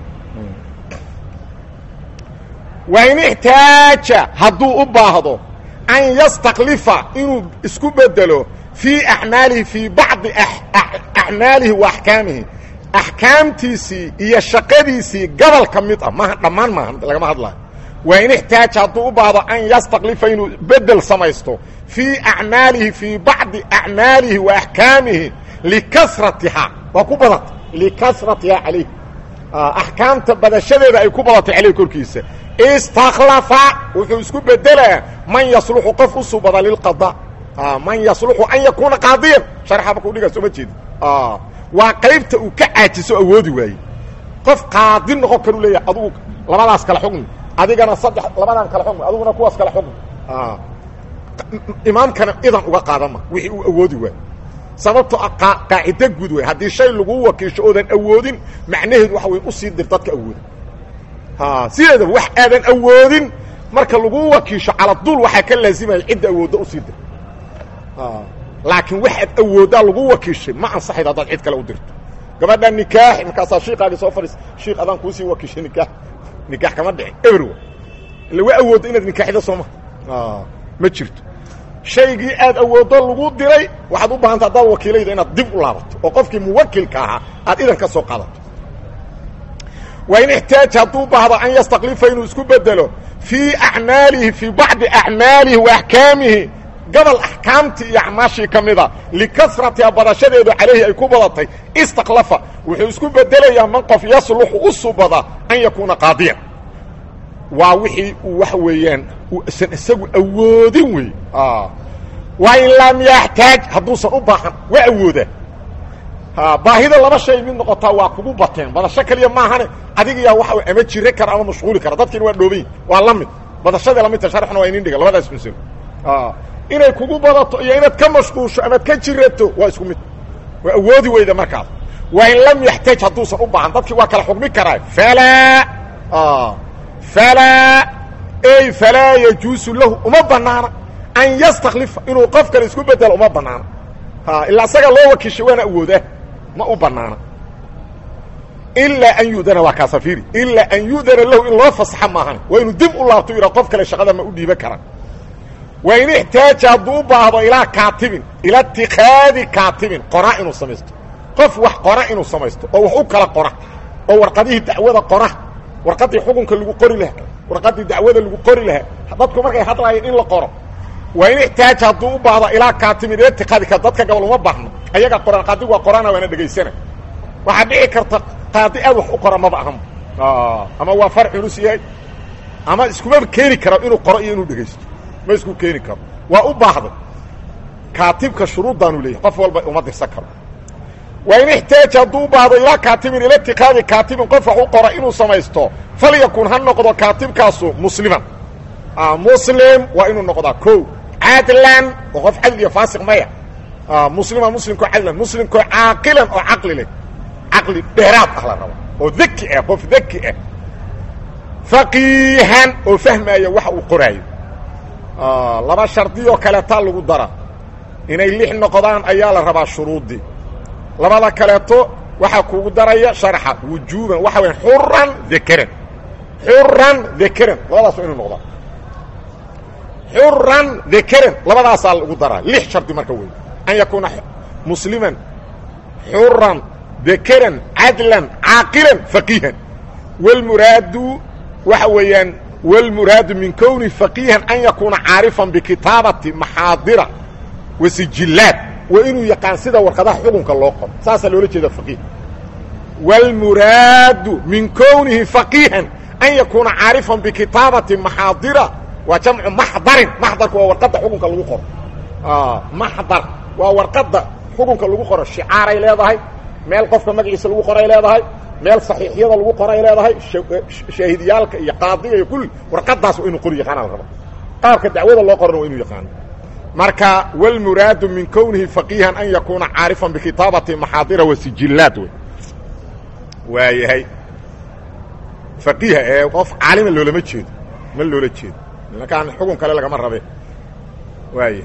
wain ixtaaja hadduu u baahdo an yastaklifa inuu isku bedelo fii acmaalihi fii bacdi acmaalihi wa axkaamihi axkaamtiisii iyo shaqadiisii gobol ka mid ah maaha dhammaan maaha lagama hadlayo waa in ixtaaja hadduu u baahdo an yastaklifa inuu bedel samaysto fii acmaalihi fii bacdi acmaalihi wa axkaamihi likasratihaa waa ku badata likasratihaa calayh axkaamta badashadeeda ay ku badatay caleyh korkiisa istakhlafa wuxuu isku bedelaa man yasluxu qof u subada lilqada man yasluxu an yakuuna qaadiyan sharxa markuu dhigaa soo ma jeedi waa qaybta uu ka caajiso awoodi waaye qof qaadi noqon karu leeyahay adugu labadaas kala xugmi adigana saddex labadan kala xugmi adiguna kuwaas kala xugmi imaamkana idan uga qaadama wixii uu awoodi waaye sababto qaacido guud wey haddii shay lagu wakiisho oodan awoodin macnaheedu waxa wey usii dir dadka awooda sideedaba wax aadan awoodin marka lagu wakiisho caladuul waxaa ka laazimaya cidda awoodda usii dir laakiin waxaad awooddaa lagu wakiishay ma ansaxayd haddaad cid kale u dirto gabadha nikaax markaasaa shiikaagii soo fadhiis shiik adaan kuusii wakiishay nikaax nikaax kama dhicin everwa illa waa awoodda inaad nikaaxda sooma ma jirto shaygii aad awooddo lagu diray waxaad u baahanta haddaad wakiilayda inaad dib u laabato oo qofkii muwakilka ahaa aad idan ka soo qaadato waa in ixtaaja hadduu baahdo an yastaklifa inuu isku bedelo fii acmaalihi fii bacdi acmaalihi wa axkaamihi gobol axkaamtii iyo acmaashii ka mida likasratiha badashadeedu calayhi ay ku badatay istaklafa wuxuu isku bedelayaa man qof yasluxu u subada an yakuuna qaadiyan waa wixii uu waxa weeyaan usan isagu awoodin wey waa in lam yaxtaaj hadduusan u baahan waa awooda baahida laba shay mid noqotaa waa kugu bateen badasho kaliya maahane adigayaa waa ama jire kara ama mashquuli kara dadkiina waa dhoobayin waa la mid badashadii lamidta sharxna waa inin dhiga labadaas masalo inay kugu badato iyo inaad ka mashquulsho amaad ka jirato waa isku mid waa awoodi weyda markaas waa in lam yaxtaaj hadduusan u baahan dadkii waa kala xugmi karaa falaa falaa ey falaa yajuusu lahu uma banaana an yastaklifa inuu qof kale isku bedelo uma banaana ilaa isaga loo wakiishay waana awoodaa ma u banaana ilaa an yu'dana waa kaasafiri ilaa an yu'dana lahu in loo fasaxa maahan waa inuu dib u laabto yidhaa qof kale shaqada ma u dhiiban karaa waa in ixtaaja hadduu u baahdo ilaa kaatibin ila itikaadi kaatibin qora inuu samaysto qof wax qora inuu samaysto oo wax u kala qora oo warqadihii dacwada qora warqadii xukunka lagu qori lahaa warqadii dacwada lagu qori lahaa dadku markay hadlaayeen in la qoro waa in ixtaaja hadduu u baahdo ilaa kaatibin ila itikaadika dadka gabal uma baahno ayaga qoran qaadigu waa qorana waana dhegaysana waxaa dhici karta qaadi aad wax u qora maba ahan ama waa far culus yahay ama iskuma keeni karo inuu qoro iyo inuu dhegaysto ma isku keeni karo waa u baahday kaatibka shuruuddaanu leeyahy qof walba uma dirsan karo waa in ixtaaja hadduu u baahdo ilaa kaatibin ila itikaadi kaatibin qof wax u qora inuu samaysto falyakun ha noqdo kaatibkaasu musliman muslim waa inuu noqdaa ko cadlan oo qof cadl iyo faasiq maya muslima muslimkoo cadlan muslimkoo caaqilan oo caqli leh caqli dheeraad ah la raba oo deki ah qof deki ah faqiihan oo fahmaaya waxa uu qoraayo laba shardiyoo kaleetaa lagu dara inay lix noqdaan ayaa la rabaa shuruuddii labada kaleeto waxaa kugu daraya sharxa wujuuban waxa weya xuran dakaran xuran dakaran labadaas waa inu noqdaa xuran dakaran labadaasaa lagu daraa lix shardi marka wey an yakuuna musliman xuran dakaran cadlan caaqilan faqiihan wlmuraadu waxa weeyaan wlmuraadu min kowni faqiihan an yakuuna caarifan bikitaabati maxaadira wa sijillaad waa inuu yaqaan sida warqadaha xukunka loo qoro saasaa loola jeeda faqiih wاlmuraadu min kownihi faqiihan an yakuuna caarifan bikitaabati maxaadira waa jamcu maxdarin maxdarku waa warqadda xukunka lagu qoro maxdar waa warqadda xukunka lagu qoro shicaaray leedahay meel qofka magaciisa lagu qoray leedahay meel saxiixyada lagu qoray leedahay shaahidiyaalka iyo qaadiga iyo kulli warqadaas waa inuu qori yaqaana la raba qaabka dacwada loo qorana waa inuu yaqaano marka wاlmuraadu min kownihi faqiihan an yakuuna caarifan bikitaabati maxaadira wa sijillaad wey waayahay faqiiha ee qof caalima loolama jeedo ma loola jeedo markaan xukun kale lagama rabe waaya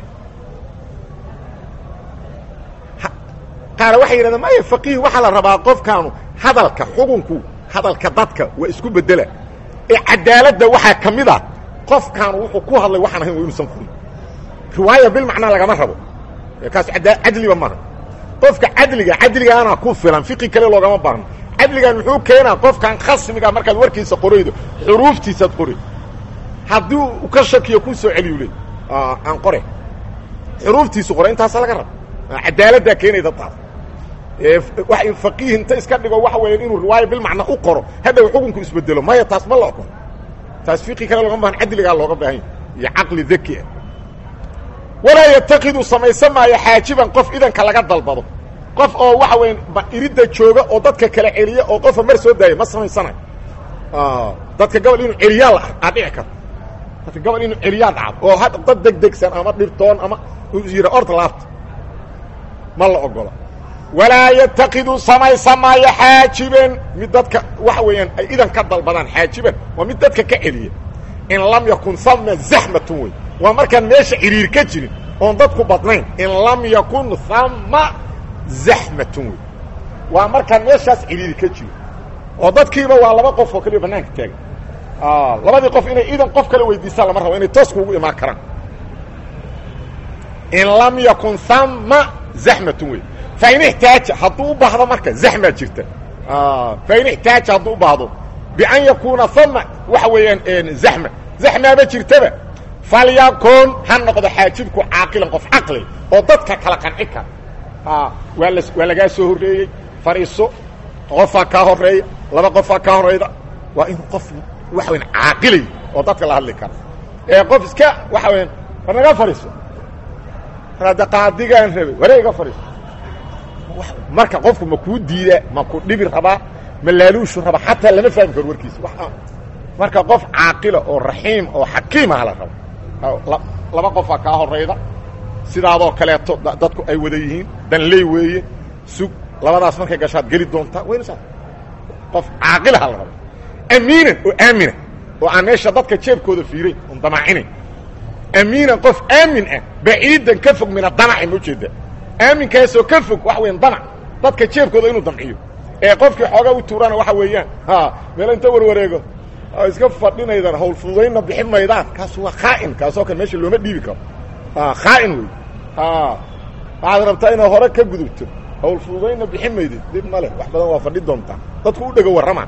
qaar waxay yidhahdeen maya faqiih waxaa la rabaa qofkaanu hadalka xukunku hadalka dadka waa isku bedela ee cadaaladda waxaa ka mid ah qofkaanu wuxuu ku hadlay waxaan ahayn waa inuusan furin riwaaya bilmacnaa lagama rabo kaas cadliba maaha qofka cadliga cadligaana ku filan fiqi kale loogama baahno cadligan muxuu keenaa qofkan khasmiga markaad warkiisa qoraydo xuruuftiisaad qori haddii u ka shakiyo ku soo celiyu le aan qore xuruuftiisu qore intaasa laga raba cadaaladdaa keenayda taas wa faqiih inta iska dhigo waxa weya inuu riwaaya bilmacna u qoro hadhow xukunku isbedelo maya taas ma la okon taas fiqi kale loogama bahan cadligaa looga baahanya iyo caqli daki ah walaa yatakidu samaysan maayo xaajiban qof idanka laga dalbado qof oo waxa weya iridda jooga oo dadka kala celiya oo qofa mar soo daaya ma samaysanayo dadka gobol inuu celiyaa aa dhici karto dadka gobol inuu celiyaa dhacdo oo had dad degdegsan ama dhibtoon ama yidha orta laabta ma la ogola walaa yatakidu samaysan maayo xaajiban mid dadka waxa weeyaan ay idan ka dalbadaan xaajiban waa mid dadka ka celiya in lam yakun sama zaxmatun wey waa markaan meesha ciriir ka jirin oon dadku badnayn in lam yakun sama zaxmatun wey waa markaan meeshaas ciriiri ka jiro oo dadkiiba waa laba qof oo kaliya banaanka taagan labadii qof inay idan qof kale weydiistaan lama rabo inay toos kuugu imaan karaan in lam yakun sama zaxmatun wey fain ixtaaja hadduu u baahdo marka zaxmaa jirta fain ixtaaja hadduu u baahdo bian yakuuna ama waxa weeyaan zaxma zaxmaaba jirtaba falyakun ha noqdo xaajibku caaqilan qof caqli oo dadka kala qanci kara waa la waa lagaa soo horreeyey fadhiiso qofaa kaa horeeya laba qofaa kaa horeyda waa inuu qof waxa weyan caaqilay oo dadka la hadli kara ee qof iska waxa weyaan war naga fadhiiso hadda qaadigaan rabay ware iga fadhiiso marka qofku ma kuu diida ma ku dhibi rabaa ma laaluushu rabaa xataa lama fahmi karo warkiisa marka qof caaqila oo raxiim oo xakiimaha la rabo laba qofaa kaa horayda sidaadoo kaleeto dadku ay wada yihiin danley weeye sug labadaas markay gashaad geli doontaa waynusa qof caaqilaha la rabo amiinan oo aamina oo aan meesha dadka jeebkooda fiirayn oon damaacinayn amiinan qof aamin ah baciidan ka fog mina damaci ma ujeeda aaminkaasoo ka fog waxa weyan damac dadka jeebkooda inuu damciyo ee qofkii xoogaa u tuurana waxa weeyaan ha meel inta warwareego iska fadhinaydan hawl fududaynna bixin maydaan kaas waa khaa'in kaasoo kale meesha looma dhiibi karo khaa'in wey waxaad rabtaa inaad hore ka gudubto hawl fududaynna bixin maydid dib ma leh wax badan waa fadhi doontaa dadku u dhego warrama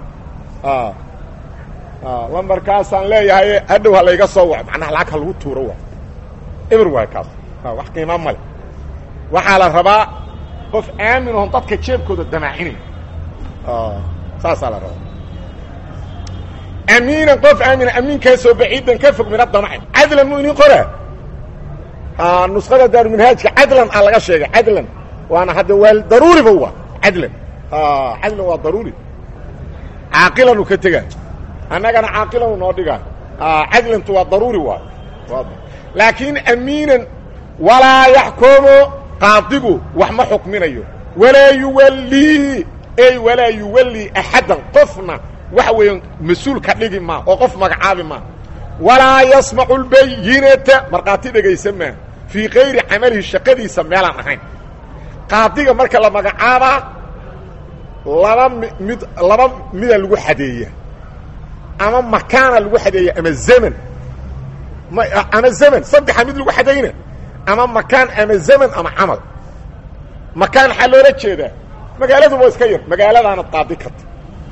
lambarkaasaan leeyahay hadhow ha layga soo waco macnaha lacag ha lagu tuuro waa eber waay kaas wax qiimaa ma leh waxaa la rabaa qof aamin oon dadka jeebkooda damaacinayn saasaa la rabaa amiinan qof aamina amiinkaasoo baciidan ka fog mina damaci cadlan mu inin qoraa nuskhada daaruminhaajka cadlan a laga sheegay cadlan waana hadda waa daruuriba waa cadlan cadlan waa daruuri caaqilanu ka tegaa annagana caaqilanu noo dhigaa cadlantu waa daruuri waay laakiin amiinan walaa yaxkumu qaadigu wax ma xukminayo walaa yuwallii ey walaa yuwallii axaddan qofna waxa weeyaan mas-uul ka dhigi maa oo qof magacaabi maa walaa yasmacu lbayinata markhaati dhegaysan maa fii kayri camalihi shaqadiisa meelaan ahayn qaadiga marka la magacaabaa laba mid laba mida lagu xadeeya ama makaana lagu xadeeya ama zaman ama zaman saddexa mid lagu xadayna ama makaan ama zaman ama camal makaan waxaa loola jeedaa magaaladuba iska yar magaaladaanad qaadi karta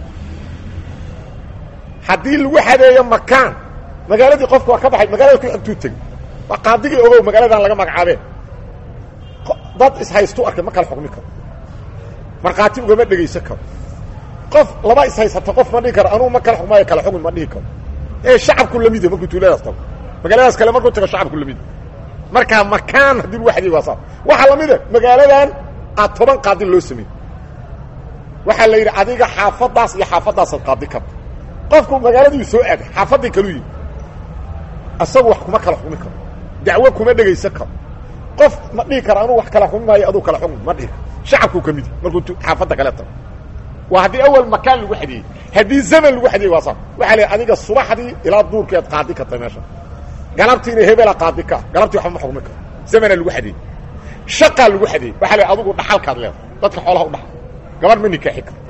haddii lagu xadeeyo makaan magaaladii qofka waa ka baxay magaalada ku xigtuu tegey waa qaadigii ogow magaaladan laga magacaabeen dad ishaystu arkay ma kala xukmi karo markhaati ugama dhegaysan karo qof laba ishaysata qof ma dhihi karo anugu ma kala xukmaayo kala xukmi ma dhihi karo ee shacabku lamid markuu tuuladaas tago magaaladaas kale markuu tago shacabku lamid markaa makaan haddii lagu xadeeyo waa saa waxaa lamida magaaladan aad toban qaadi loo sameeyey waxaa la yidhi adiga xaafadaas iyo xaafadaasaad qaadi karta qofku magaaladii soo aaday xaafaddii kaluu yimi asagu wax kuma kala xukmi karo dacwo kuma dhegaysan karo qof ma dhihi karo anuu wax kala xukmi maayo aduu kala xukmi ma dhihi karo shacabkuu ka midi markuu xaafadda kale tago waa haddii awal makaan lagu xadeeyey haddii zaman lagu xadeeyey waa saa waxaa la adiga subaxdii ilaa duurkeed qaadi karta meesha galabtiina hebela qaadi ka galabtii waxba ma xukmi karo zamanaa lagu xadeeyey shaqaa lagu xadeeyey waxaa la adigu dhaxalkaad leedahay dadka xoolaha u dhaxal gabar ma nikaaxi karo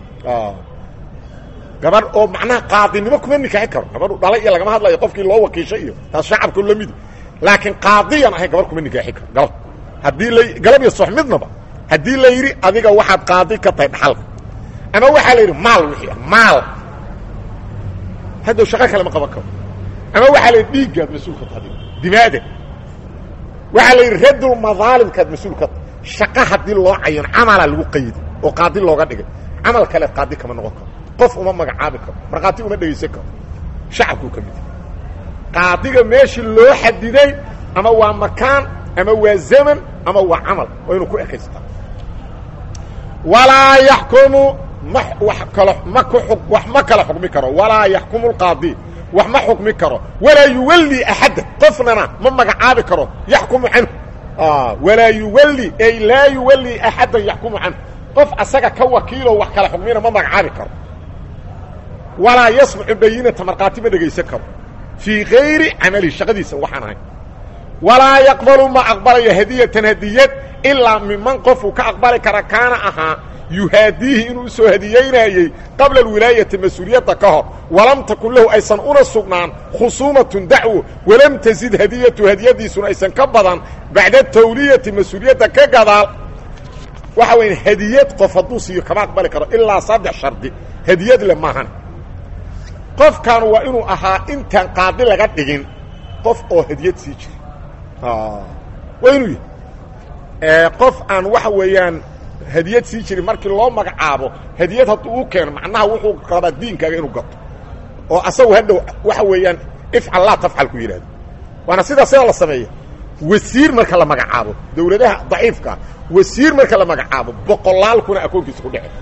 gabar oo macnaha qaadinimo kuma nikaaxi karo gabadhu dhalay iyo lagama hadlayo qofkii loo wakiishay iyo taas shacabku la midi laakiin qaadiyan ahay gabar kuma nikaaxi karo galab haddii la galab iyo sox midnaba haddii la yidhi adiga waxaad qaadi ka tahay dhaxalka ama waxaa la yidhi maal wixii ah maal haddow shaqo kale ma qaban karo ama waxaa la yidhi dhiiggaad mas-uulka tahay dimaada waxaa la yidhi radul madaalimkaad mas-uulka tahay shaqa haddii loo cayan camalaa lagu qayday oo qaadi looga dhigay camal kale qaadi kama noqon karo qof uma magacaabi karo markhaati uma dhegaysan karo shacabkuu ka mid qaadiga meeshii loo xadiday ama waa makaan ama waa zaman ama waa camal waa inuu ku ekaystaa walaa yaxkumu ma wax kalo ma ku wax ma kala xukmi karo walaa yaxkumu lqaadi wax ma xukmi karo walaa yuwalli axadda qofnana ma magacaabi karo yaxkumu canhu walaa yuwalli ay laa yuwalli axaddan yaxkumu canhu qof asaga ka wakiiloo wax kala xukmina ma magacaabi karo walaa yasmacu bayinata markhaati ma dhegaysan karo fii kayri camalihi shaqadiisa waxaan ahayn walaa yaqbalu ma aqbalayo hadiyatan hadiyad ilaa miman qofuu ka aqbali kara kaana ahaa yuhaadiihi inuu usoo hadiyeynayey qabla alwilaayati mas-uuliyadda ka hor walam takun lahu aysan una sugnaan khusuumatun dacwo walam tazid hadiyatu hadiyadiisuna aysan ka badan bacda tawliyati mas-uuliyadda ka gadaal waxa weya hadiyad qof hadduu siiyo kama aqbali karo ilaa saddex shardi hadiyad le maahan qofkan waa inuu ahaa intaan qaadi laga dhigin qof oo hadiyad sii jira waa inuu yahay qof aan waxa weeyaan hadiyad sii jirin markii loo magacaabo hadiyad hadduu u keeno macnaha wuxuu rabaa diinkaaga inuu gato oo asagu hadhow waxa weeyaan ifcal laa tafcal ku yidhahdo waana sidaa sida la sameeya wasiir marka la magacaabo dawladaha daciifkaa wasiir marka la magacaabo boqolaal kuna akoonkiisa ku dhece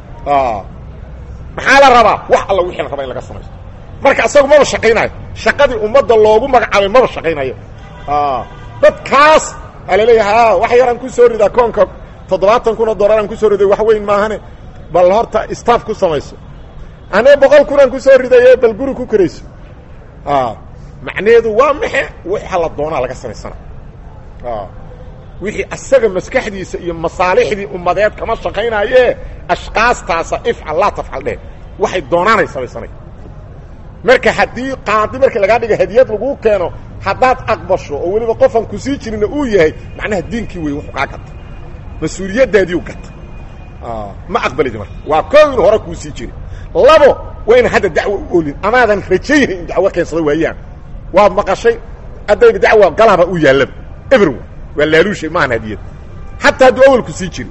maxaa la rabaa wax alla wixii la rabaa in laga samaysto marka asagu maba shaqaynayo shaqadii ummadda loogu magacaabay maba shaqaynayo dadkaas aa laleeyaha wax yaraan ku soo ridaa koonka toddobaatan kun oo dollaraan ku soo riday wax weyn maahane bal horta staff ku samayso anee boqol kunaan ku soo ridaye bal guri ku karayso macnaheedu waa maxe waxa la doonaa laga samaysana wixii asaga maskaxdiisa iyo masaalixdii ummadeed kama shaqaynaaye ashqaastaasa ifcal laa tafcal dheh waxay doonaanay samaysanay marka haddii qaadi markii lagaa dhiga hadiyad laguu keeno haddaad aqbasho oo weliba qofan ku sii jirina uu yahay macnaha diinkii wey wuxuu kaa gata mas-uuliyaddaadiiu gata ma aqbalidi marka waa koo inu hore kuu sii jiri labo waa ina hadda dacwo u olin amaadan rajayna in dacwo keensado waayaan waad maqashay haddayba dacwa galaba u yaallaba eber waa laaluushay maahan hadiyad xataa hadduu awalku sii jiri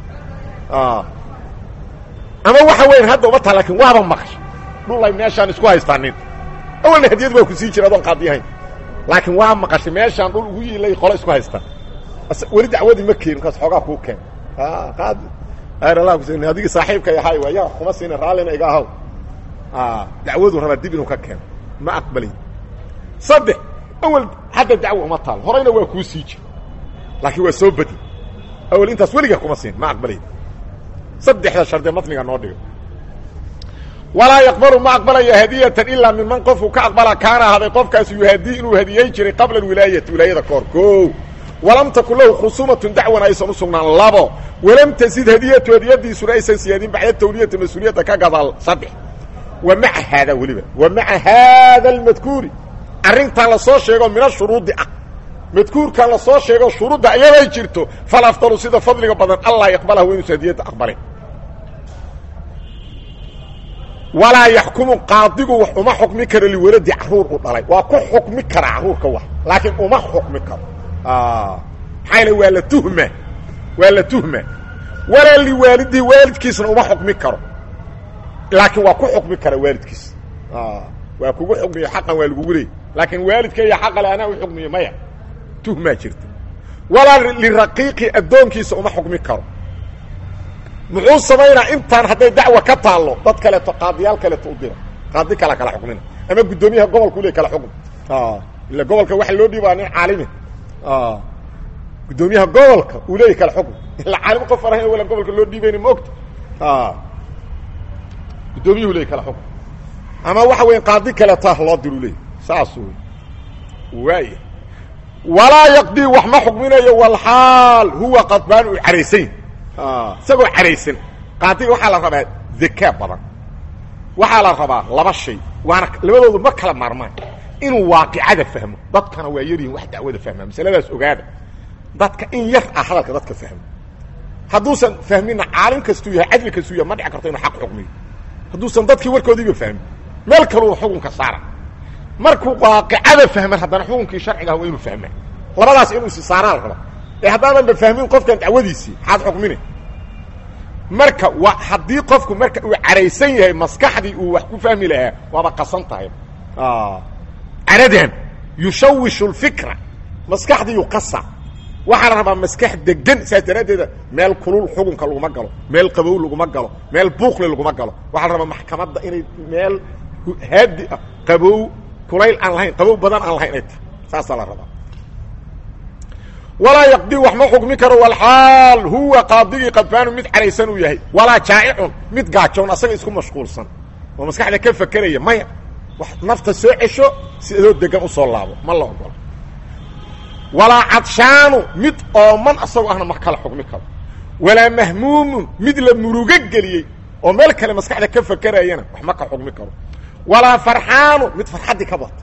ama waxa weyan hadda uma taa lakin waaba maqashay dhulay meeshaan isku haystaanin awalna hadiyad baa ku sii jira adoon qaadi ahayn laakiin waa maqashay meeshaan dhul ugu yiilay qolo isku haystaan weli dacwadii ma keenin kaas xoogaa kuu keen qaadi ayr kus adigii saaxiibkay ahay waa yaa kuma siina raallina iga ahaw dacwadu rabaa dib inuu ka keeno ma aqbalay saddex awel hadda dacwo uma taal horayna waa kuu sii jir laakiin waa soo bedi awel intaas weligaa kuma siin ma aqbalay saddexda shardee matniga noo dhigo walaa yaqbalu ma aqbalaya hadiyatan ilaa minman qofku ka aqbala kaana ahaday qofkaas yuhaadii inuu hadiyeyn jiray qabla alwilaayati wilaayada kahor o walam takun lahu khusuumatun dacwan aysan u sugnaan labo walam tasid hadiyatu hadiyadiisuna aysan siyaadin bacda tawliyati mas-uuliyadda ka gadaal saddex wa maca haada weliba wa maca haada almadkuuri arrintan lasoo sheego min ashuruudi ah madkuurkan lasoo sheego shuruudda iyaday jirto falafdalu sida fadliga badan allah yaqbalaha wa inuusa hadiyadda aqbalin walaa yaxkumu qaadigu wax uma xukmi karo liwaladi caruur u dhalay waa ku xukmi kara caruurka wax laakiin uma xukmi karo maxaa yl waa la tuhma waa la tuhma walaa liwaalidii waalidkiisna uma xukmi karo laakiin waa ku xukmi kara waalidkiis waa kugu xukmiyo xaqan waa lagugu leey laakiin waalidkaiyo xaqale anaa u xukmiyo maya tuhmaa jirta walaa liraqiiqi addoonkiisa uma xukmi karo muxuu samaynaa intaan hadday dacwa ka taallo dad kaleeto qaadiyaal kaleeto u dira qaadi kala kala xukmina ama guddoomiyaha gobolka ule kala xukmi ila gobolka waxa loo dhiibaa nin caalimi guddoomiyaha gobolka uu leeyay kala xukmi ila caalim qof arahan wala gobolka loo dhiibayni ma ogta guddoomiyuhu leey kala xukmi ama waxa weya qaadi kaleeta loo diru leey saas wey waaya walaa yaqdii wax ma xukminayo walxaal huwa qadbaan uu caraysan isagoo caraysan qaadiga waxaa la rabaa zakaa badan waxaa la rabaa laba shay waana labadoodu ma kala maarmaan inuu waaqicada fahmo dadkana waa yaryihin wax dacwada fahmaa masaladaas ogaada dadka in yar ah hadalka dadka fahmo hadduusan fahmina caalim kastuu yahay cadli kastuu yahay ma dhici karto inuu xaq xukmiyo hadduusan dadkii warkoodiiba fahmin meel kaluu xukunka saara markuu waaqicada fahman haddana xukunkii sharciga ah waa inuu fahmaa labadaas inuu isi saaraa la rabaa ee haddaadanba fahmin qofkan dacwadiisii maxaad xukmine marka wa haddii qofku marka uu caraysan yahay maskaxdii uu wax ku fahmi lahaa waaba qasan tahay caradan yushawishu lfikra maskaxdiiyu qasa waxaa la rabaa maskax degan saas daraaddeeda meel kulul xukunka laguma galo meel qabow laguma galo meel buuqle laguma galo waxaa la rabaa maxkamadda inay meel haadi ah qabow kulayl aan lahayn qabow badan aan lahayn ay tahay saasaa la rabaa walaa yaqdii wax ma xukmi karo walxaal huwa qaadigii qadfaanu mid caraysan uu yahay walaa jaa'icun mid gaajoon asaga isku mashquulsan oo maskaxda ka fakeraya maya wax nafta soo cesho si adoo degan u soo laabo ma la ogola walaa cadshaanu mid ooman asagoo ahna ma kala xukmi karo walaa mahmuumun mid la murugo geliyey oo meel kale maskaxda ka fakerayana wax ma ka xukmi karo walaa farxaanu mid farxaddii ka bato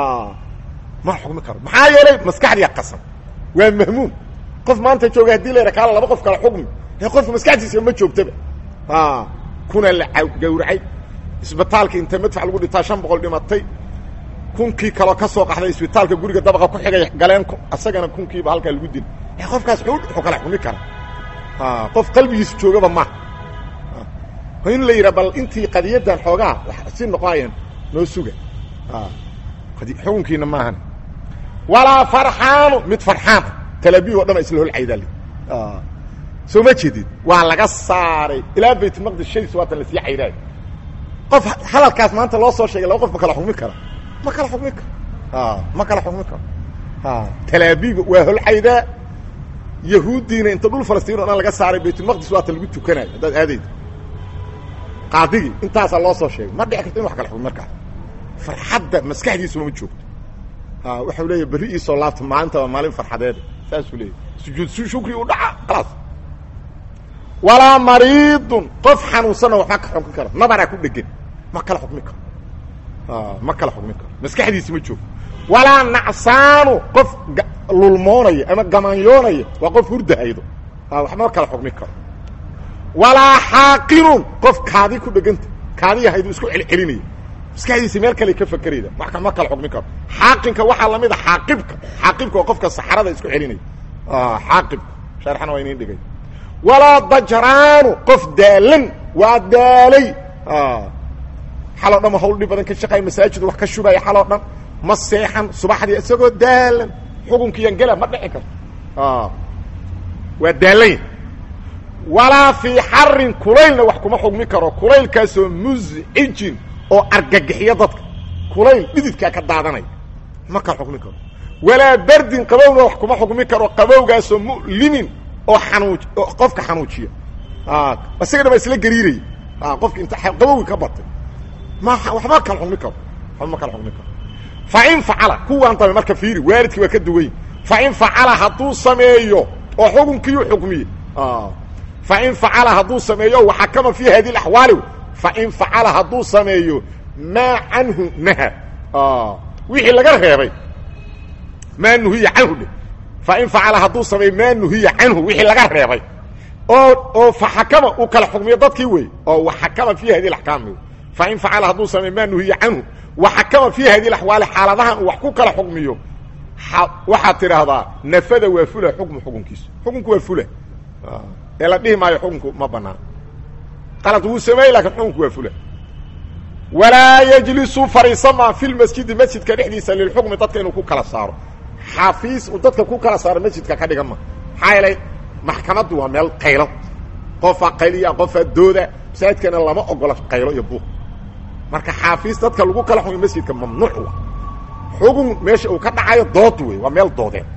ma xukmi karo maxaa yeelay maskaxdiia qasan waa mahmuum qof maanta jooga hadii la yidha kaala laba qof kala xukmi ee qofka maskaxdiisa ma joogtaba kuna la gawracay isbitaalka inta madfac lagu dhintaa shan boqol dhimatay kunkii kaloo ka soo qaxday isbitaalka guriga dabaqa ku xigay galeen asagana kunkiiba halkaa lagu dil ee qofkaas wuxuu kala xukmi kara qof qalbigiisa joogaba ma in la yidhaa bal intii qadiyadan xoogaa si noqonayan noo suga xukunkiina maahan walaa farxaanu mid farxaana talaabiih o dhan isla holcaydaal soo ma jeedid waa laga saaray ilaa baytulmaqdis shadiis waatan lasii caydaayo qof hadalkaas maanta loo soo sheegay laba qof ma kala xukmi kara ma kala xukmi karo ma kala xukmi karo talaabiib waa holcaydaa yahuuddiina inta dhul falastiin o dhan laga saaray baytulmaqdis waatan lagu tukanayo haddaad aadaydo qaadigii intaasaa loo soo sheegay ma dhici karto in wax kala xukmi markaas farxadda maskaxdiisuma ma joogto waxau leeyahy berri iisoo laabta maalinta waa maalin farxadeed saasuu leeyahy sujuud shukri u dhaca khalaas walaa mariidun qof xanuunsanna waxba ka xukmi karo nabaraa ku dhegan ma kala xukmi karo ma kala xukmi karo maskaxdiisi ma joogto walaa nacsaanu qof lulmoonaya ama gamaanyoonaya waa qof hurdahaydo waxma kala xukmi karo walaa xaaqinun qof kaadi ku dheganta kaadi yahaydu isku celcelinaya maskaxdiisi meel kale ka fakerayda wax ma kala xukmi karo xaaqinka waxaa lamid a xaaqibka xaaqibka oo qofka saxrada isku celinaya xaaqibka sharxana waa inin dhigay walaa dajraanu qof daalan waa daalay xaloo dhan ma hawl dhib badan ka shaqaaya masaajidu wax ka shubaya xaloo dhan ma seexan subaxdii isagoo daalan xukunkiiyan gela ma dhici karto waa daalanya walaa fii xarin kulaylna wax kuma xukmi karo kulaylkaasoo muscijin oo argagixiyo dadka kulayl dhididkaa ka daadanaya ma kala xukmi karo walaa berdin qabowna wax kuma xukmi karo qabowgaasoo mu'limin oo xanuuj oo qofka xanuujiya isaga dhan ba isla gariiraya qofka inta qabowgi ka batay ma waxma kala xukmi karo waxba ma kala xukmi karo fa in facala kuwaan dambe marka fiiri waalidkii waa ka duwany fa in facala hadduu sameeyo oo xukunkiiu xukmiye fa in facala hadduu sameeyo waxakama fi hadi اaxwaali fain facala hadduu sameeyo maa canhu naha wixii laga reebay maa nuhiya canhu dhe fain facala hadduu sameeyo maa nuhiya canhu wixii laga reebay oo oo faxakama uu kala xukmiyo dadkii wey oo waxakama fi hadi axkaam fain facala hadduu samey maa nuhiya canhu waxakama fii hadi axwaali xaaladahan uu wax ku kala xukmiyo waxaad tidhaahdaa nafada waa fula xukmu xukunkiisu xukunku waa fula ee la dhihi maayo xukunku ma banaan qalad wuu sameeyey lakin xukunku waa fula walaa yejlisu fariisama fi lmasjidi masjidka dhexdiisa lilxukmi dadka inuu ku kala saaro xafiis uu dadka ku kala saaro masjidka ka dhigan ma maxaa yeelay maxkamaddu waa meel qaylo qofaa qayliya qofaa dooda masaajidkana lama ogola qaylo iyo buuq marka xaafiis dadka lagu kala xukumo masjidka mamnuuc wa xugun meesha uu ka dhacayo dood wey waa meel doodeen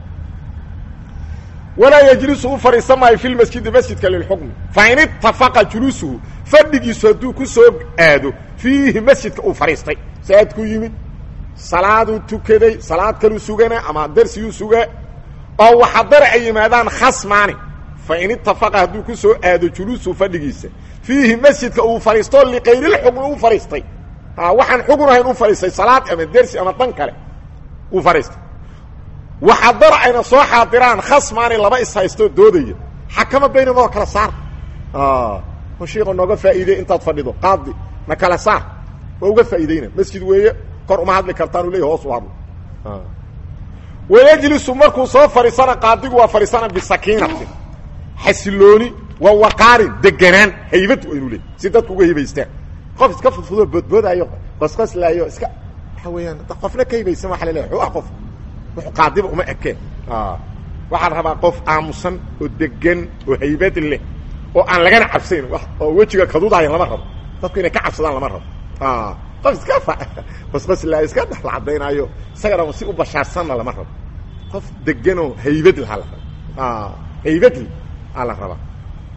walaa yejlisu u fadhiisan maayo fi lmasjidi masjidka lilxukmi fain itafaqa juluusuhu fadhigiisu hadduu ku soo aado fiihi masjidka uu fadhiistay saadku yimid salaaduu tukaday salaad kaluu sugana ama darsiguu sugaa oo waxadara ay yimaadaan khasmaani fain itafaqa hadduu ku soo aado juluusuhu fadhigiisa fiihi masjidka uu fadhiisto liqayrlxukmi u fadhiistay waxaan xugun ahayn u fadhiistay salaad ama dersi ama dan kale uu fadhiistay waxadara ayna soo xaadiraan khasmaani laba ishaysto doodaya xakama baynahum kala saar shiiko nooga faa'iidey intaad fadhido qaadi na kala saar waa uga faa'iideyna masjid weeye kor uma hadli kartaan u leeya hoos u hadlo wayejlisu markuu soo fadhiisana qaadigu waa fadhiisana bisakiinatin xasilooni waa waqaarin deganaan haybad waa inuu leey si dadku uga hibaystaan qof iska fudfudoo boodboodaayo qosqoslaayo iska waxa weeyaan qofna ka hibaysan waa laleeya xu ah qof w qaadiba uma ekeen waxaa la rabaa qof aamusan oo degan oo haybad leh oo aan lagana cabsayn oo wejiga kadudaaya lama rabo dadku inay ka cabsadaan lama rabo qof iska qosqoslaayo iska dhexla cadaynaayo isagana si u bashaarsanna lama rabo qof deganoo haybad laha la raba haybadl aa la rabaa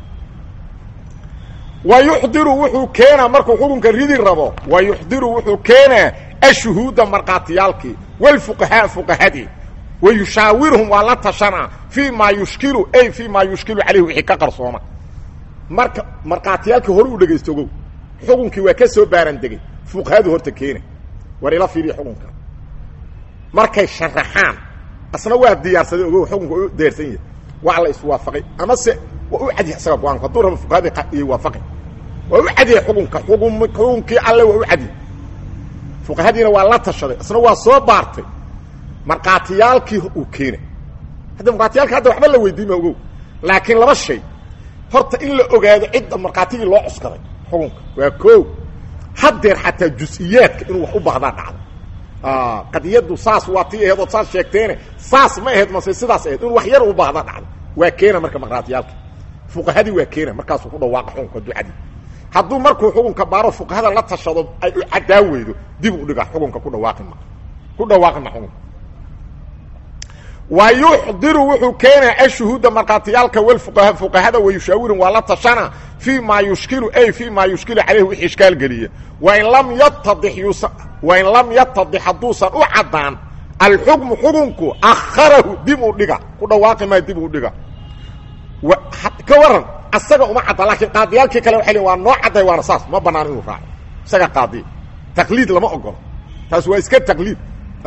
wa yuxdiru wuxuu keenaa markuu xukunka ridi rabo wa yuxdiru wuxuu keenaa ashuhuuda markhaatiyaalkii wlfuqahaa fuqahadii wa yushaawiruhum waa la tashanaa fii maa yushkilu ay fii maa yushkilu caleyhi wixii ka qarsooma marka markhaatiyaalkii hore u dhegaysto ogow xukunkii waa ka soo baaran degay fuqahadu horta keena war ila fiiriya xukunka markay sharaxaan asna waa diyaarsaday ogow xukunka u deersan yahay waa la iswaafaqay amase waa u cadyahay isaga go-aanku hadduu rabo fuqahadii iy waafaqay waa u cadyahay xukunka xukun xukunkii alle waa u cadyahay fuqahadiina waa la tashaday isna waa soo baartay markhaatiyaalkii uu keenay hadda markhaatiyaalka hadda waxba la weydiin ma ogow laakiin laba shay horta in la ogaado cidda markhaatigii loo cuskaday xukunka waa koo haddeer xataa jus-iyaadka inuu wax u baahdaa dhacdo qadiyaddu saas waa tii aheed ood saas sheegteene saas ma aheyd mase sidaas aheyd inuu wax yar u baahda dhacdo waa keena marka markhaatiyaalka fuqahadii waa keena markaasuu ku dhawaaqa xukunka ducadii hadduu markuu xukunka baaro fuqahada la tashado ay u caddaa weydo dib u dhiga xukunka ku dhawaaqi ma ku dhawaaqi ma xukunka wa yuxdiru wuxuu keenaa ashuhuuda markhaatiyaalka walfuqaha fuqahada wa yushaawirin waa la tashana fii maa yushkilu ay fii maa yushkilu caleyhi wixii ishkaal geliya wain lam yatadix yuusan wain lam yatadix hadduusan u caddaan alxukmu xukunku akharahu dib u dhiga ku dhawaaqi maa dib u dhiga ka waran asaga uma cadda laakiin qaadiyaalkii kale waxay waa noo cadday waana saas ma banaan inuu raaco isaga qaadiya taqliid lama ogolo taas waa iska taqliid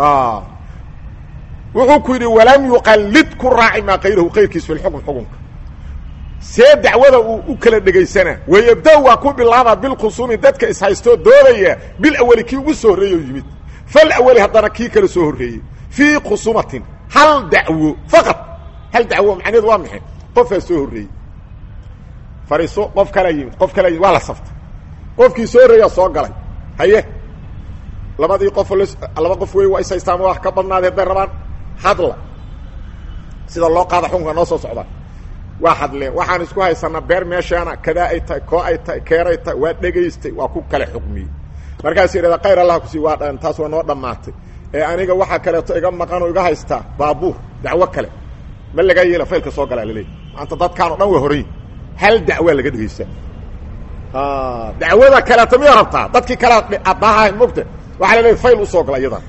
wuxuu ku yidhi walam yuqallid ku raaci maa kayrahu kayrkiis fi lxukm xukunka see dacwada uu u kala dhegaysanaa wayabda waa ku bilaaba bilkhusuumi dadka ishaystoo doodaya bil awali kii ugu soo horreeyey oo yimid fal awali haddana kii kale soo horreeyey fii khusumatin hal dacwo faqad hal dacwo macnaheedu waa maxay qofaa soo horreeyey fariiso qof kalaa yimid qof kalaa yimid waa la saftay qofkii soo horreeyaa soo galay haye labadii qof laba qof wey waa ishaystaan wax ka badnaada hadday rabaan hadla sida loo qaada xukunka noo soo socda waa hadleen waxaan isku haysanaa beer meeshaana kadaa ay tahay koo ay tahay keeray tahay waa dhegaystay waa ku kale xukmiyey markaas yidhahda kayr allah kusii waa dhan taas waa noo dhammaatay ee aniga waxaa kaleeto iga maqan oo iga haystaa baabuur dacwo kale ma lagaa yeela faylka soo galaa laleeyahy maanta dadkaan o dhan waa horay hal dacwaa laga dhegaystaa dacwada kaleeto miyaa rabtaa dadkii kale adaaha mogta waxaa la leeyahy fayl usoo gala iyadan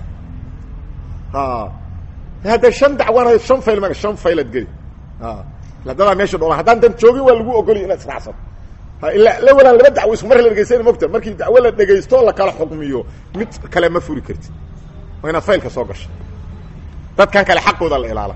hadda shan dacwana shan fayl ma shan faylaad geli dadaa meesha dhooban haddaan dan joogin waa lagu ogolya inaad israacsato ila la walaan laba dacwo isku mar la dhegaysana mogta markii dacwo la dhegaysto la kala xukmiyo mid kale ma furi kartid waa inaad faylka soo gasho dadkan kale xaqooda la ilaala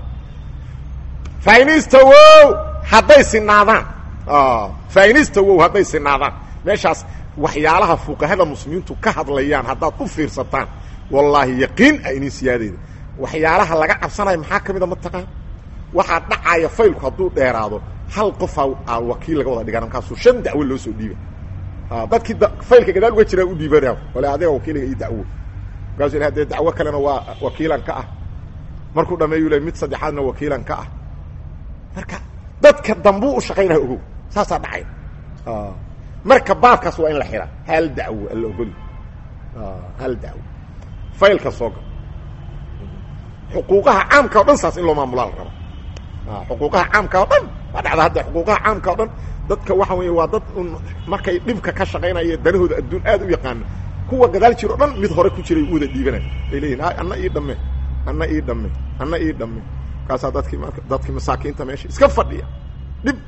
fainistawow hadday sinaadaan fainistawow hadday sinaadaan meeshaas waxyaalaha fuqahada muslimiintu ka hadlayaan haddaad u fiirsataan wallaahi yaqiin a inin siyaadeyda waxyaalaha laga cabsanayo maxaa ka mida mataqaan waxaa dhacaya faylku hadduu dheeraado hal qofaa a wakiil laga wada dhigan markaasuu shan dacwo loo soo dhiiba dadkii faylka gadaal uga jiraa u dhiibana wale adiga wakiiliga ii dacwo markaasuu dee dacwo kalena waa wakiilan ka ah markuu dhameeyu le mid saddexaadna wakiilan ka ah marka dadka dambuu u shaqaynaya ogow saasaa dhacay marka baabkaas waa in la xiraa hal dacwo alla ogoli hal dacwo faylka soo gal xuquuqaha caamka o dhan saas in loo maamulaa la raba xuquuqaha caamka o dhan waa dhacda hadda xuquuqaha caamka o dhan dadka waxa weeye waa dad un markay dhibka ka shaqaynaya danahooda adduun aad u yaqaana kuwa gadaal jir o dhan mid hore ku jiray u wada dhiibanay ay leeyihin anna ii dhamme anna ii dhamme anna ii dhamme markaasaa dadkii marka dadkii masaakiinta meesha iska fadhiya dhib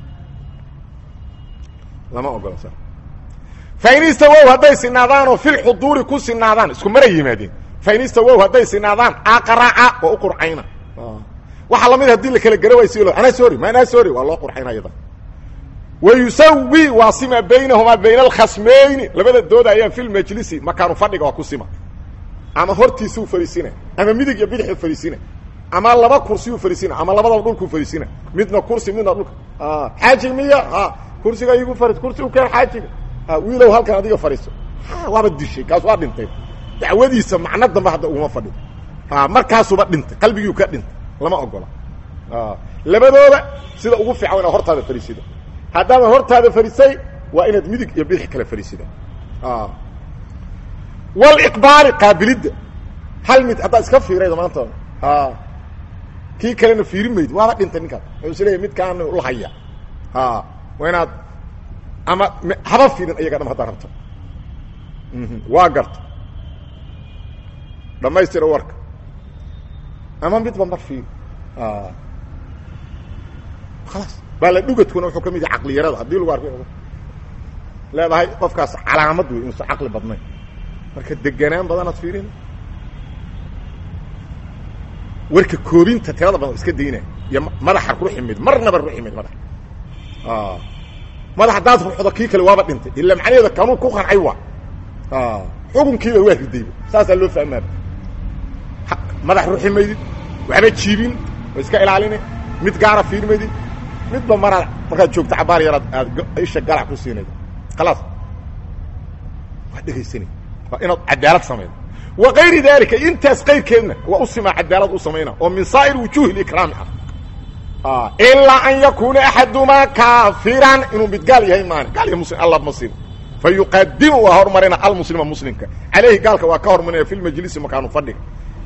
lama ogola sa fain istawow hadday sinaadaanoo filxuduuri ku sinaadaan isku mara yimaadeen fain istawow hadday sinaadaan aqraca waa u qurcayna waxaa lamid hadii la kala gara way si anaa sori ma anaa sori waa loo qurxayna yada wa yusawi waa sima baynahumaa bayna alkhasmayni labada dooda ayaan fi lmajlisi makaanu fadhiga waa ku sima ama hortiisuu fariisina ama midig iyo bidixu fariisina ama laba kursiyuu fariisina ama labadaba dhulkuu fariisina midna kursi midna dhulka xaaji miya kursiga igu fari kursi u keen xaajiga wiilow halkan adiga fadhiiso waaba dishay kaas waa dhintay dacwadiisa macno dambe hadda uguma fadhido markaasuba dhintay qalbigiiu ka dhintay lama ogola labadooda sida ugu fiican wa inaad hortaada fariisida haddaama hortaada farisay waa inaad midig iyo bidix kale fariisida waliqbaali qaabilidda hal mid haddaad iska fiirayda maanta kii kalena fiiri mayd waaba dhintay ninkaas wuxuu is leeyahy midkaana la haya waa inaad ama haba fiirin ayaga dham haddaad rabto waa garta dhamaystira warka ama midba mar fiir khalaas baa la dhugadkuna wuxuu ka mid yahay caqliyarada haddii lagu arko leedahay qofkaas calaamad wey inuusan caqli badnayn marka deganaan badanaad fiirin warka koobinta tirada badan iska daynaya iyo madaxa ruuxi mayd marnaba ruuxi mayd madax madax haddaad ruuxdo kii kale waaba dhintay ila macnaheeda kanuu ku qancay waa xukunkiiba waa ridayba saasaa loo fahmaa madax ruuxi maydid waxba jiibin oo iska ilaalini mid gaara fiirmaydid midba maraad markaad joogto cabaar yaraad aad isha galac ku siinayda khalaas waa dhegaysana waa inaad cadaalad samaydo wa kayri dalika intaas qayrkeedna waa u simaa cadaalad u samayna oo min saa'ir wujuhi likraami ah ilaa an yakuuna axadumaa kaafiran inuu mid gaal yahay maani gaal iyo muslim alla masir fa yuqadimu waa hormarina almuslima muslimka caleyhi gaalka waa ka hormarinaya fi lmajlisi makaanu fadhiga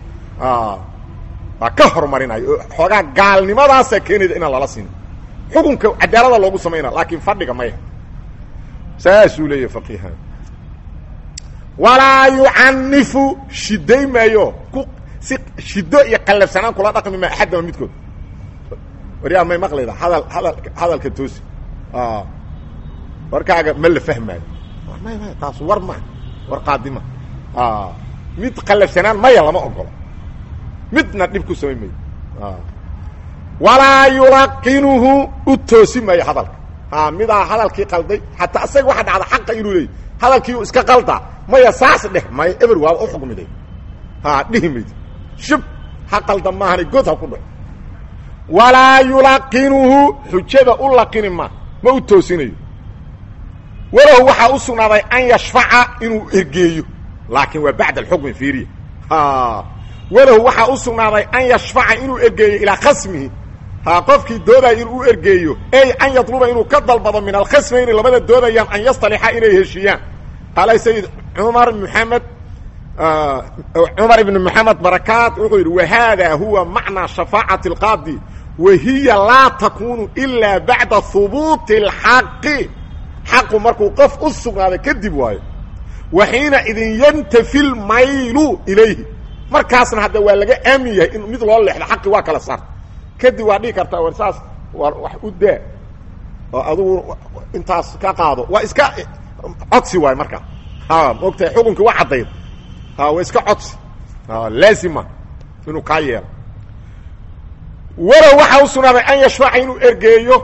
waa ka hormarinaya oo xoogaa gaalnimadaasaa keenayda inaan lala sinin xukunka cadaalada loogu samaynaa laakiin fadhiga maya saasuu leeyahy faqiiha walaa yucanifu shiday maayo ku si shido iyo qallafsanaan kula dhaqmi maa axadama midkood waryaa may maqlayda hadal hadal hadalka toosi warkaaga ma la fahmaayo may may taas war ma war qaadima mid qallafsanaan maya lama ogolo midna dhib ku samayn mayo walaa yulaqinuhu u toosi maayo hadalka midaa hadalkii qalday xataa isaga waxa dhacda xaqa inuu leeyay hadalkii iska qaldaa maya saas dheh maya eber waaba u xukmiday ha dhihi mayd shub ha qalda maahana god ha ku dhaco walaa yulaqinuhu xujada u laqini ma ma u toosinayo walahu waxaa u sugnaaday an yashfaca inuu ergeeyo laakiin waa bacda alxukmi fiiriya walahu waxaa u sugnaaday an yashfaca inuu ergeeyo ilaa khasmihi ha qofkii doodaya inuu u ergeeyo ey an yadluba inuu ka dalbado min alkhasmayni labada doodayaan an yastalixa inay heshiiyaan qaala sayid cumar maxamed cumar ibn moxamed barakaat wuxuu yidhi wahada huwa macnaa shafaacati اlqaadi wa hiya laa takunu ilaa bacda hubuuti اlxaqi xaqu markuu qof u sugnaaday kadib waayo wa xiina idin yantafi lmaylu ilayhi markaasna hadda waa laga aamin yahay in mid loo leexdo xaqi waa kala saarta kadib waa dhihi kartaa war saas waa wax u daa oo adugu intaas ka qaado waa iska codsi waayo markaa ha maogtahay xukunkii waa caddayd ha waa iska codsi laazima inuu kaa yeelo walow waxaa u sugnaaday an yashfaca inuu ergeeyo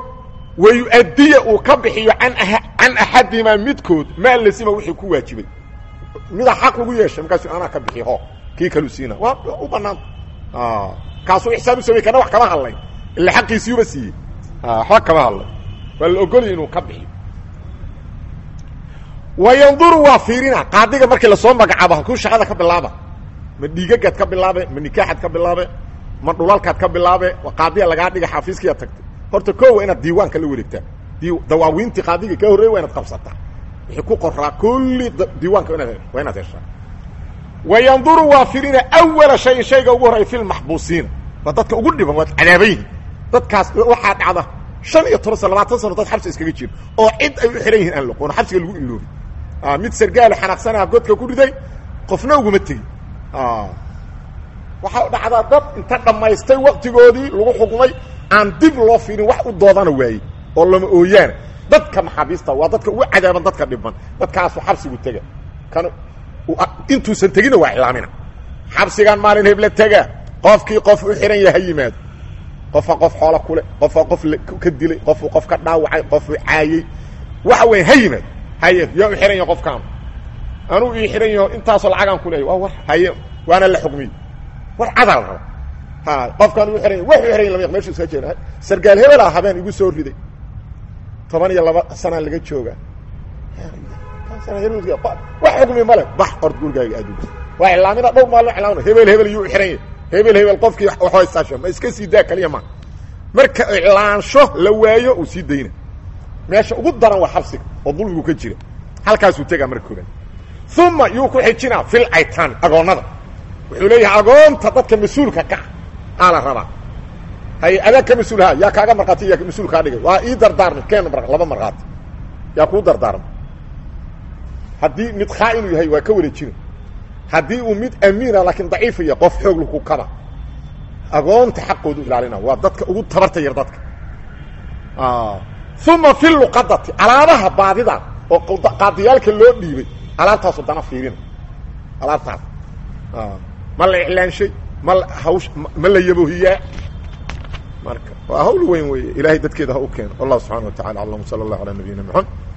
wa yu-addiya uu ka bixiyo an can axadihimaa midkood maa lasima wixii ku waajibay mida xaq lagu yeeshay markaasu anaa ka bixi ho kii kalu siina waa u banaanta kaasuu ixsaan u samey kana wax kama hadlayn ila xaqiisiiuba siiyey waxba kama hadlay waa la ogolaya inuu ka bixiyo wa yanduru waa fiirina qaadiga markii lasoo magacaabo halkuu shaqada ka bilaaba ma dhiigagaad ka bilaabe ma nikaaxaad ka bilaabe ma dhulalkaad ka bilaabe qaadiya lagaa dhiga xaafiiskiyaa tagtay horta ko waa inaad diiwaanka la wareegtaa dawaawiintii qaadiga ka horreey waa inaad qabsataa wixii ku qoraa kulli diiwaanka inaad waa inaad heshaa wa yanduru waa firina awala shayin shayga ugu horreya fi lmaxbuusiina waa dadka ugu dhiban waad cadaaban yihin dadkaas waxaa dhacda shan iyo toban sano labaatan sano dad xabsi iskaga jira oo cid ay u xihan yihiin aan loqoon xabsiga lagu iloobi mid sargaalo xanaaqsanaa godka ku riday qofna uguma tegin waxaa dhacdaa dad inta dhammaystay waktigoodii lagu xukmay aan dib loo fiirin wax u doodana waayey oo lama ooyaana dadka maxaabiista waa dadka ugu cadaaban dadka dhiban dadkaasu xabsigu tega kan intuusan tegina waa ilaamina xabsigan maalin hebla tega qofkii qof u xihan yaha yimaado qofa qof xoola kule qofa qof ka dilay qofu qof ka dhaawacay qofu caayey waxa weya ha yimaado haye yaa u xihan yaha qofkaan anuu ii xihan yaho intaasoo lacagaan ku leeya waa war haye waana la xukmiy war cadaa la raba ha qofkaan u xihan ya wax u xihan ya lama meshu iska jeeda sargaal hebelaa habeen igu soo riday toban iyo laba sanaa laga joogaa wax xukmi male bax ord gurigaaga aadug waa ilaamina dhowr maalin ilaamina hebel hebel yuu xihan yahy hebel hebel qofkii waxhaystaasho ma iska sii daa kaliya ma marka iclaansho la waayo uu sii dayna meesha ugu daran waa xabsiga oo dulmigu ka jira halkaasuu tegaa marka koobaad uma yuu ku xijinaa fil aytaan agoonnada wuxuu leeyahay agoonta dadka mas-uulka ka aa la rabaa hay adaa ka mas-uulha yaa kaaga markhaati yaa mas-uul kaa dhigay waa ii dardaarmay keen laba markhaati yaa kuu dardaarmay haddii mid khaa-inuu yahay waa ka wareejina haddii uu mid amiina laakiin daciifa yahay qof xoog laku kaba agoonta xaqoodu ilaalina waa dadka ugu tabarta yar dadka uma fi luqadati alaabaha baadida oo qaadiyaalka loo dhiibay alaabtaasu dana fiirina alaabtaas ma la iclaanshay ma hawsh ma la yaboohiyaa marka waa hawl weyn weeye ilaahay dadkeeda ha u keeno wallahu subxana wa tacala aclam sala allah alaa nabiyina maxamed